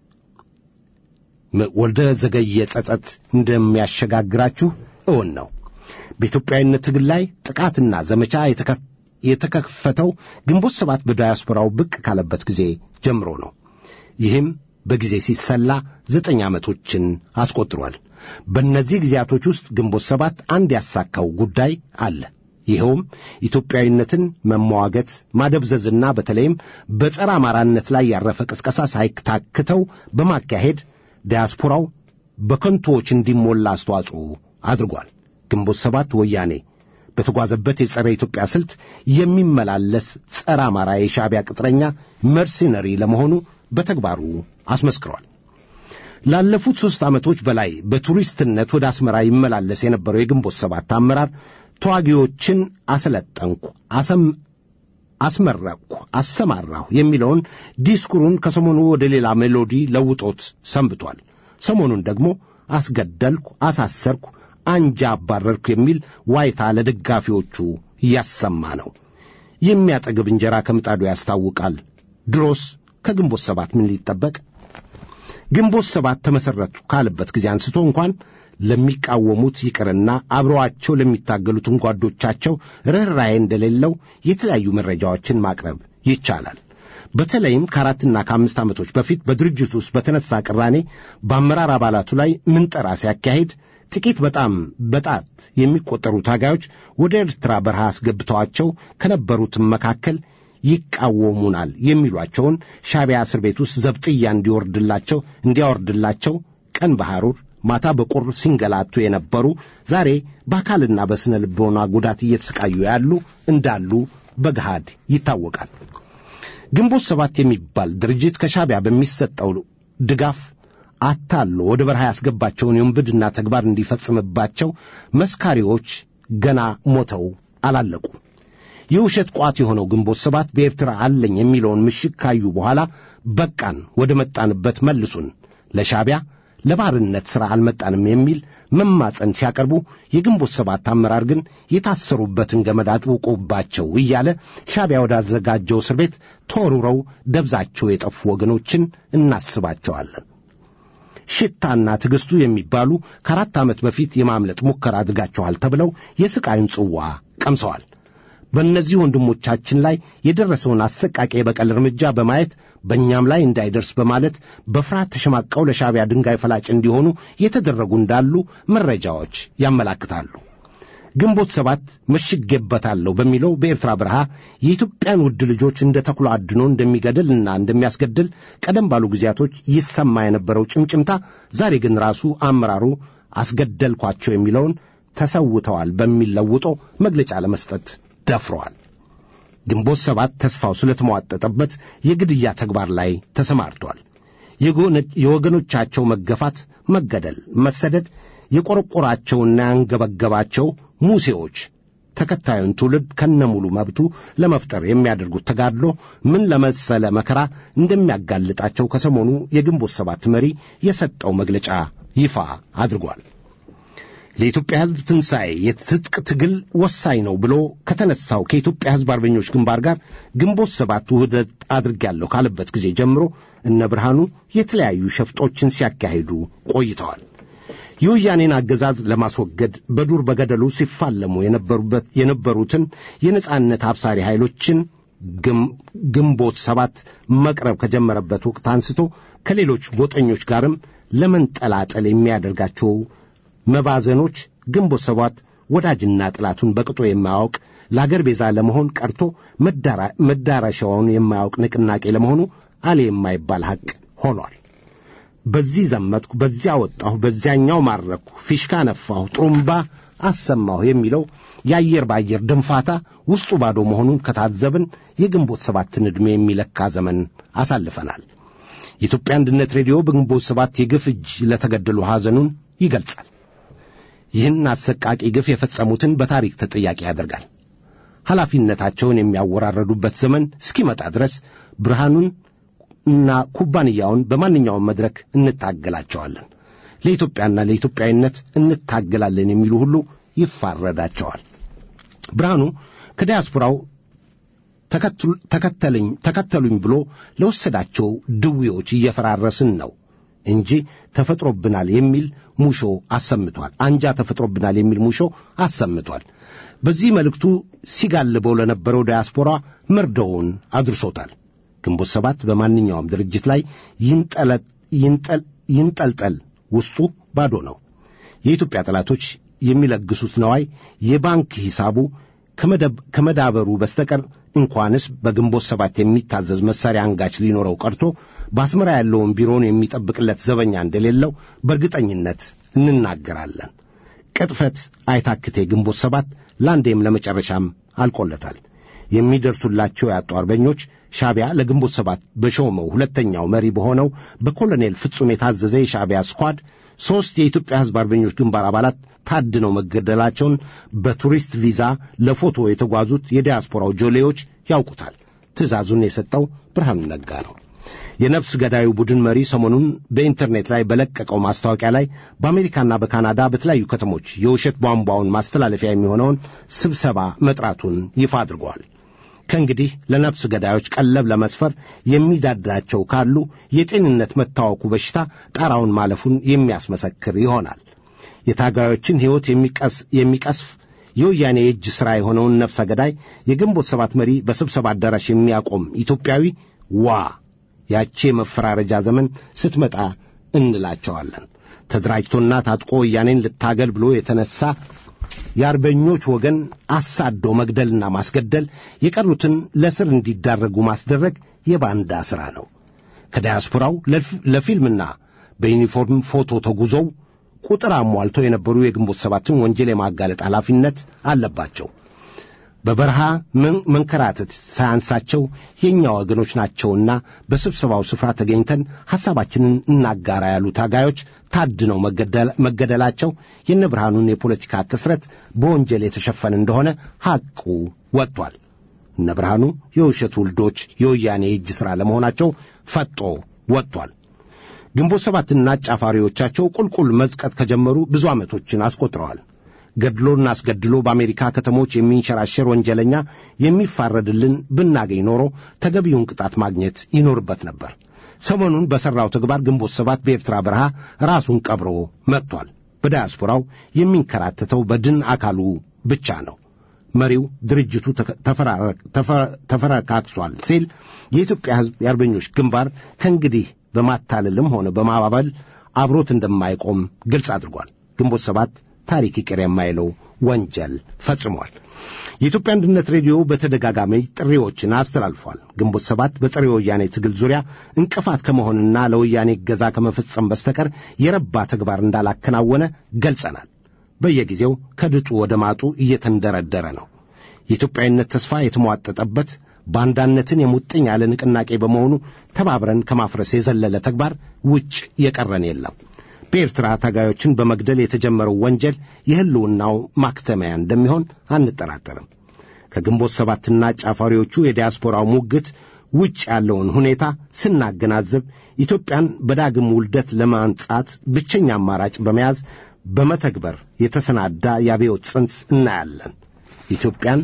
ወደ ዘገየ ጸጸት እንደሚያሸጋግራችሁ እውን ነው። በኢትዮጵያዊነት ትግል ላይ ጥቃትና ዘመቻ የተከፈተው ግንቦት ሰባት በዳያስፖራው ብቅ ካለበት ጊዜ ጀምሮ ነው። ይህም በጊዜ ሲሰላ ዘጠኝ ዓመቶችን አስቆጥሯል። በእነዚህ ጊዜያቶች ውስጥ ግንቦት ሰባት አንድ ያሳካው ጉዳይ አለ። ይኸውም ኢትዮጵያዊነትን መሟገት ማደብዘዝና በተለይም በጸረ አማራነት ላይ ያረፈ ቅስቀሳ ሳይታክተው በማካሄድ ዲያስፖራው በከንቶዎች እንዲሞላ አስተዋጽኦ አድርጓል። ግንቦት ሰባት ወያኔ በተጓዘበት የጸረ ኢትዮጵያ ስልት የሚመላለስ ጸረ አማራ የሻዕቢያ ቅጥረኛ መርሲነሪ ለመሆኑ በተግባሩ አስመስክሯል። ላለፉት ሦስት ዓመቶች በላይ በቱሪስትነት ወደ አስመራ ይመላለስ የነበረው የግንቦት ሰባት አመራር ተዋጊዎችን አሰለጠንኩ፣ አስመረቅኩ፣ አሰማራሁ የሚለውን ዲስኩሩን ከሰሞኑ ወደ ሌላ ሜሎዲ ለውጦት ሰንብቷል። ሰሞኑን ደግሞ አስገደልኩ፣ አሳሰርኩ፣ አንጃ አባረርኩ የሚል ዋይታ ለደጋፊዎቹ እያሰማ ነው። የሚያጠግብ እንጀራ ከምጣዱ ያስታውቃል። ድሮስ ከግንቦት ሰባት ምን ሊጠበቅ? ግንቦት ሰባት ተመሠረቱ ካለበት ጊዜ አንስቶ እንኳን ለሚቃወሙት ይቅርና አብረዋቸው ለሚታገሉትን ጓዶቻቸው ርኅራኄ እንደሌለው የተለያዩ መረጃዎችን ማቅረብ ይቻላል። በተለይም ከአራትና ከአምስት ዓመቶች በፊት በድርጅቱ ውስጥ በተነሳ ቅራኔ በአመራር አባላቱ ላይ ምንጠራ ሲያካሂድ ጥቂት በጣም በጣት የሚቆጠሩ ታጋዮች ወደ ኤርትራ በረሃ አስገብተዋቸው ከነበሩትም መካከል ይቃወሙናል የሚሏቸውን ሻዕቢያ እስር ቤት ውስጥ ዘብጥያ እንዲወርድላቸው እንዲያወርድላቸው ቀን በሐሩር ማታ በቁር ሲንገላቱ የነበሩ ዛሬ በአካልና በስነ ልቦና ጉዳት እየተሰቃዩ ያሉ እንዳሉ በገሃድ ይታወቃል። ግንቦት ሰባት የሚባል ድርጅት ከሻዕቢያ በሚሰጠው ድጋፍ አታሎ ወደ በረሃ ያስገባቸውን የውንብድና ተግባር እንዲፈጽምባቸው መስካሪዎች ገና ሞተው አላለቁ። የውሸት ቋት የሆነው ግንቦት ሰባት በኤርትራ አለኝ የሚለውን ምሽግ ካዩ በኋላ በቃን፣ ወደ መጣንበት መልሱን፣ ለሻዕቢያ ለባርነት ሥራ አልመጣንም የሚል መማፀን ሲያቀርቡ የግንቦት ሰባት አመራር ግን የታሰሩበትን ገመድ አጥብቆባቸው እያለ ሻዕቢያ ወዳዘጋጀው እስር ቤት ተወርውረው ደብዛቸው የጠፉ ወገኖችን እናስባቸዋለን። ሽታና ትዕግስቱ የሚባሉ ከአራት ዓመት በፊት የማምለጥ ሙከራ አድርጋችኋል ተብለው የስቃዩን ጽዋ ቀምሰዋል። በእነዚህ ወንድሞቻችን ላይ የደረሰውን አሰቃቂ የበቀል እርምጃ በማየት በእኛም ላይ እንዳይደርስ በማለት በፍርሃት ተሸማቀው ለሻዕቢያ ድንጋይ ፈላጭ እንዲሆኑ የተደረጉ እንዳሉ መረጃዎች ያመላክታሉ። ግንቦት ሰባት መሽጌበታለሁ በሚለው በኤርትራ በረሃ የኢትዮጵያን ውድ ልጆች እንደ ተኩላ አድኖ እንደሚገድልና እንደሚያስገድል ቀደም ባሉ ጊዜያቶች ይሰማ የነበረው ጭምጭምታ ዛሬ ግን ራሱ አመራሩ አስገደልኳቸው የሚለውን ተሰውተዋል በሚል ለውጦ መግለጫ ለመስጠት ደፍረዋል። ግንቦት ሰባት ተስፋው ስለተሟጠጠበት የግድያ ተግባር ላይ ተሰማርቷል። የወገኖቻቸው መገፋት፣ መገደል፣ መሰደድ የቆረቆራቸውና ያንገበገባቸው ሙሴዎች ተከታዩን ትውልድ ከነሙሉ መብቱ ለመፍጠር የሚያደርጉት ተጋድሎ ምን ለመሰለ መከራ እንደሚያጋልጣቸው ከሰሞኑ የግንቦት ሰባት መሪ የሰጠው መግለጫ ይፋ አድርጓል። ለኢትዮጵያ ሕዝብ ትንሣኤ የትጥቅ ትግል ወሳኝ ነው ብሎ ከተነሳው ከኢትዮጵያ ሕዝብ አርበኞች ግንባር ጋር ግንቦት ሰባት ውህደት አድርጌያለሁ ካለበት ጊዜ ጀምሮ እነ ብርሃኑ የተለያዩ ሸፍጦችን ሲያካሂዱ ቆይተዋል። የወያኔን አገዛዝ ለማስወገድ በዱር በገደሉ ሲፋለሙ የነበሩበት የነበሩትን የነጻነት አብሳሪ ኃይሎችን ግንቦት ሰባት መቅረብ ከጀመረበት ወቅት አንስቶ ከሌሎች ጎጠኞች ጋርም ለመንጠላጠል የሚያደርጋቸው መባዘኖች ግንቦት ሰባት ወዳጅና ጥላቱን በቅጦ የማያውቅ ለአገር ቤዛ ለመሆን ቀርቶ መዳረሻውን የማያውቅ ንቅናቄ ለመሆኑ አሌ የማይባል ሐቅ ሆኗል። በዚህ ዘመትኩ፣ በዚያ ወጣሁ፣ በዚያኛው ማረኩ፣ ፊሽካ ነፋሁ፣ ጥሩምባ አሰማሁ የሚለው የአየር በአየር ድንፋታ ውስጡ ባዶ መሆኑን ከታዘብን የግንቦት ሰባትን ዕድሜ የሚለካ ዘመን አሳልፈናል። የኢትዮጵያ አንድነት ሬዲዮ በግንቦት ሰባት የግፍ እጅ ለተገደሉ ሐዘኑን ይገልጻል። ይህን አሰቃቂ ግፍ የፈጸሙትን በታሪክ ተጠያቂ ያደርጋል። ኃላፊነታቸውን የሚያወራረዱበት ዘመን እስኪመጣ ድረስ ብርሃኑን እና ኩባንያውን በማንኛውም መድረክ እንታገላቸዋለን፣ ለኢትዮጵያና ለኢትዮጵያዊነት እንታገላለን የሚሉ ሁሉ ይፋረዳቸዋል። ብርሃኑ ከዲያስፖራው ተከተለኝ ተከተሉኝ ብሎ ለወሰዳቸው ድዌዎች እየፈራረስን ነው እንጂ ተፈጥሮብናል የሚል ሙሾ አሰምቷል። አንጃ ተፈጥሮብናል የሚል ሙሾ አሰምቷል። በዚህ መልእክቱ ሲጋልበው ለነበረው ዲያስፖራ መርዶውን አድርሶታል። ግንቦት ሰባት በማንኛውም ድርጅት ላይ ይንጠልጠል፣ ውስጡ ባዶ ነው። የኢትዮጵያ ጠላቶች የሚለግሱት ነዋይ የባንክ ሂሳቡ ከመዳበሩ በስተቀር እንኳንስ በግንቦት ሰባት የሚታዘዝ መሳሪያ አንጋች ሊኖረው ቀርቶ በአስመራ ያለውን ቢሮውን የሚጠብቅለት ዘበኛ እንደሌለው በእርግጠኝነት እንናገራለን። ቅጥፈት አይታክቴ ግንቦት ሰባት ለአንዴም ለመጨረሻም አልቆለታል። የሚደርሱላቸው ያጡ አርበኞች ሻዕቢያ ለግንቦት ሰባት በሾመው ሁለተኛው መሪ በሆነው በኮሎኔል ፍጹም የታዘዘ የሻዕቢያ ስኳድ ሦስት የኢትዮጵያ ሕዝብ አርበኞች ግንባር አባላት ታድነው መገደላቸውን በቱሪስት ቪዛ ለፎቶ የተጓዙት የዲያስፖራው ጆሌዎች ያውቁታል። ትእዛዙን የሰጠው ብርሃኑ ነጋ ነው። የነፍስ ገዳዩ ቡድን መሪ ሰሞኑን በኢንተርኔት ላይ በለቀቀው ማስታወቂያ ላይ በአሜሪካና በካናዳ በተለያዩ ከተሞች የውሸት ቧንቧውን ማስተላለፊያ የሚሆነውን ስብሰባ መጥራቱን ይፋ አድርገዋል። ከእንግዲህ ለነፍስ ገዳዮች ቀለብ ለመስፈር የሚዳዳቸው ካሉ የጤንነት መታወኩ በሽታ ጣራውን ማለፉን የሚያስመሰክር ይሆናል። የታጋዮችን ሕይወት የሚቀስፍ የወያኔ የእጅ ሥራ የሆነውን ነፍሰ ገዳይ የግንቦት ሰባት መሪ በስብሰባ አዳራሽ የሚያቆም ኢትዮጵያዊ ዋ ያቼ መፈራረጃ ዘመን ስትመጣ እንላቸዋለን። ተደራጅቶና ታጥቆ ወያኔን ልታገል ብሎ የተነሳ የአርበኞች ወገን አሳዶ መግደልና ማስገደል፣ የቀሩትን ለስር እንዲዳረጉ ማስደረግ የባንዳ ሥራ ነው። ከዳያስፖራው ለፊልምና በዩኒፎርም ፎቶ ተጉዘው ቁጥር አሟልተው የነበሩ የግንቦት ሰባትን ወንጀል የማጋለጥ ኃላፊነት አለባቸው። በበረሃ መንከራተት ሳያንሳቸው የእኛ ወገኖች ናቸውና በስብሰባው ስፍራ ተገኝተን ሐሳባችንን እናጋራ ያሉ ታጋዮች ታድነው መገደላቸው የነ ብርሃኑን የፖለቲካ ክስረት በወንጀል የተሸፈነ እንደሆነ ሐቁ ወጥቷል። እነ ብርሃኑ የውሸት ውልዶች የወያኔ የእጅ ሥራ ለመሆናቸው ፈጦ ወጥቷል። ግንቦት ሰባትና አጫፋሪዎቻቸው ቁልቁል መዝቀጥ ከጀመሩ ብዙ ዓመቶችን አስቆጥረዋል። ገድሎና አስገድሎ በአሜሪካ ከተሞች የሚንሸራሸር ወንጀለኛ የሚፋረድልን ብናገኝ ኖሮ ተገቢውን ቅጣት ማግኘት ይኖርበት ነበር። ሰሞኑን በሠራው ተግባር ግንቦት ሰባት በኤርትራ በረሃ ራሱን ቀብሮ መጥቷል። በዳያስፖራው የሚንከራተተው በድን አካሉ ብቻ ነው። መሪው ድርጅቱ ተፈረካክሷል ሲል የኢትዮጵያ ሕዝብ የአርበኞች ግንባር ከእንግዲህ በማታለልም ሆነ በማባበል አብሮት እንደማይቆም ግልጽ አድርጓል። ግንቦት ሰባት ታሪክ ይቅር የማይለው ወንጀል ፈጽሟል። የኢትዮጵያ አንድነት ሬዲዮ በተደጋጋሚ ጥሪዎችን አስተላልፏል። ግንቦት ሰባት በጸረ ወያኔ ትግል ዙሪያ እንቅፋት ከመሆንና ለወያኔ እገዛ ከመፈጸም በስተቀር የረባ ተግባር እንዳላከናወነ ገልጸናል። በየጊዜው ከድጡ ወደ ማጡ እየተንደረደረ ነው። የኢትዮጵያዊነት ተስፋ የተሟጠጠበት ባንዳነትን የሙጥኝ ያለ ንቅናቄ በመሆኑ ተባብረን ከማፍረስ የዘለለ ተግባር ውጭ የቀረን የለም። በኤርትራ ታጋዮችን በመግደል የተጀመረው ወንጀል የሕልውናው ማክተሚያ እንደሚሆን አንጠራጠርም። ከግንቦት ሰባትና ጫፋሪዎቹ የዲያስፖራው ሙግት ውጭ ያለውን ሁኔታ ስናገናዝብ ኢትዮጵያን በዳግም ውልደት ለማንጻት ብቸኛ አማራጭ በመያዝ በመተግበር የተሰናዳ የአብዮት ጽንስ እናያለን። ኢትዮጵያን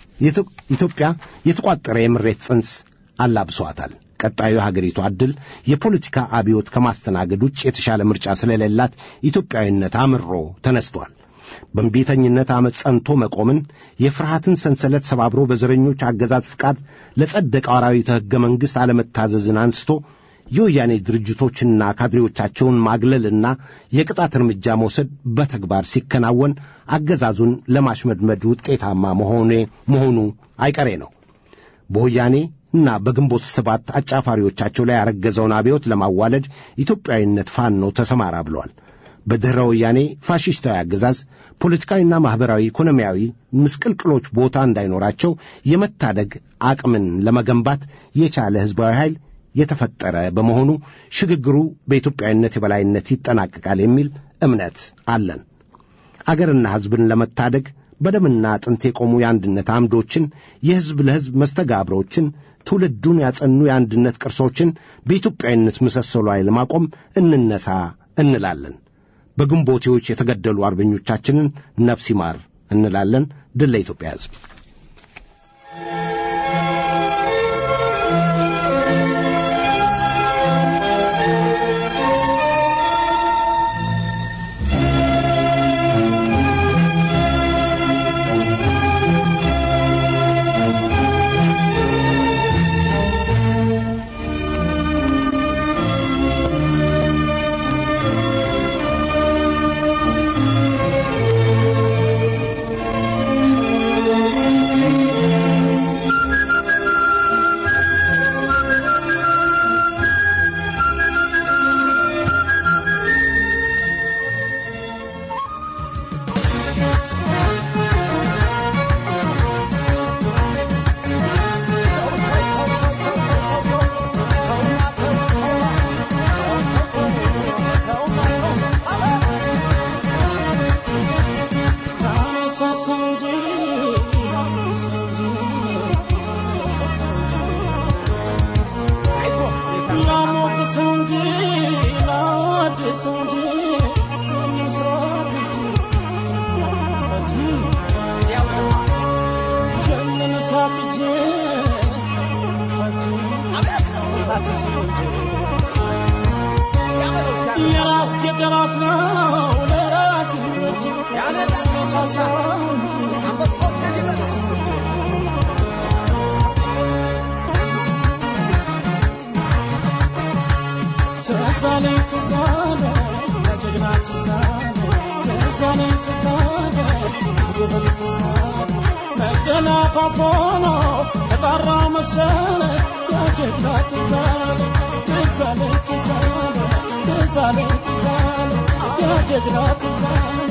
ኢትዮጵያ የተቋጠረ የምሬት ጽንስ አላብሷታል። ቀጣዩ የሀገሪቱ ዕድል የፖለቲካ አብዮት ከማስተናገድ ውጭ የተሻለ ምርጫ ስለሌላት ኢትዮጵያዊነት አምሮ ተነስቷል። በእምቢተኝነት ዓመፅ ጸንቶ መቆምን፣ የፍርሃትን ሰንሰለት ሰባብሮ በዘረኞች አገዛዝ ፍቃድ ለጸደቀው አራዊተ ሕገ መንግሥት አለመታዘዝን አንስቶ የወያኔ ድርጅቶችና ካድሬዎቻቸውን ማግለልና የቅጣት እርምጃ መውሰድ በተግባር ሲከናወን አገዛዙን ለማሽመድመድ ውጤታማ መሆኔ መሆኑ አይቀሬ ነው። በወያኔ እና በግንቦት ሰባት አጫፋሪዎቻቸው ላይ ያረገዘውን አብዮት ለማዋለድ ኢትዮጵያዊነት ፋኖ ተሰማራ ብለዋል። በድኅረ ወያኔ ፋሽስታዊ አገዛዝ ፖለቲካዊና ማኅበራዊ፣ ኢኮኖሚያዊ ምስቅልቅሎች ቦታ እንዳይኖራቸው የመታደግ አቅምን ለመገንባት የቻለ ሕዝባዊ ኃይል የተፈጠረ በመሆኑ ሽግግሩ በኢትዮጵያዊነት የበላይነት ይጠናቀቃል የሚል እምነት አለን። አገርና ሕዝብን ለመታደግ በደምና አጥንት የቆሙ የአንድነት አምዶችን፣ የሕዝብ ለሕዝብ መስተጋብሮችን፣ ትውልዱን ያጸኑ የአንድነት ቅርሶችን በኢትዮጵያዊነት ምሰሶ ላይ ለማቆም እንነሳ እንላለን። በግንቦቴዎች የተገደሉ አርበኞቻችንን ነፍስ ይማር እንላለን። ድል ለኢትዮጵያ ሕዝብ። የራስ የራስ ነው ለራስ እንጂ ትዛለኝ ትዛለ ለጀግና ትዛለ ትዛለኝ ትዛለ ጎበዝ ትዛለ መደናፋፎ ነው ተጣራ መሰለ የጀግና ትዛለ ትዛለኝ ትዛለ ትዛለኝ ትዛለ የጀግና ትዛለ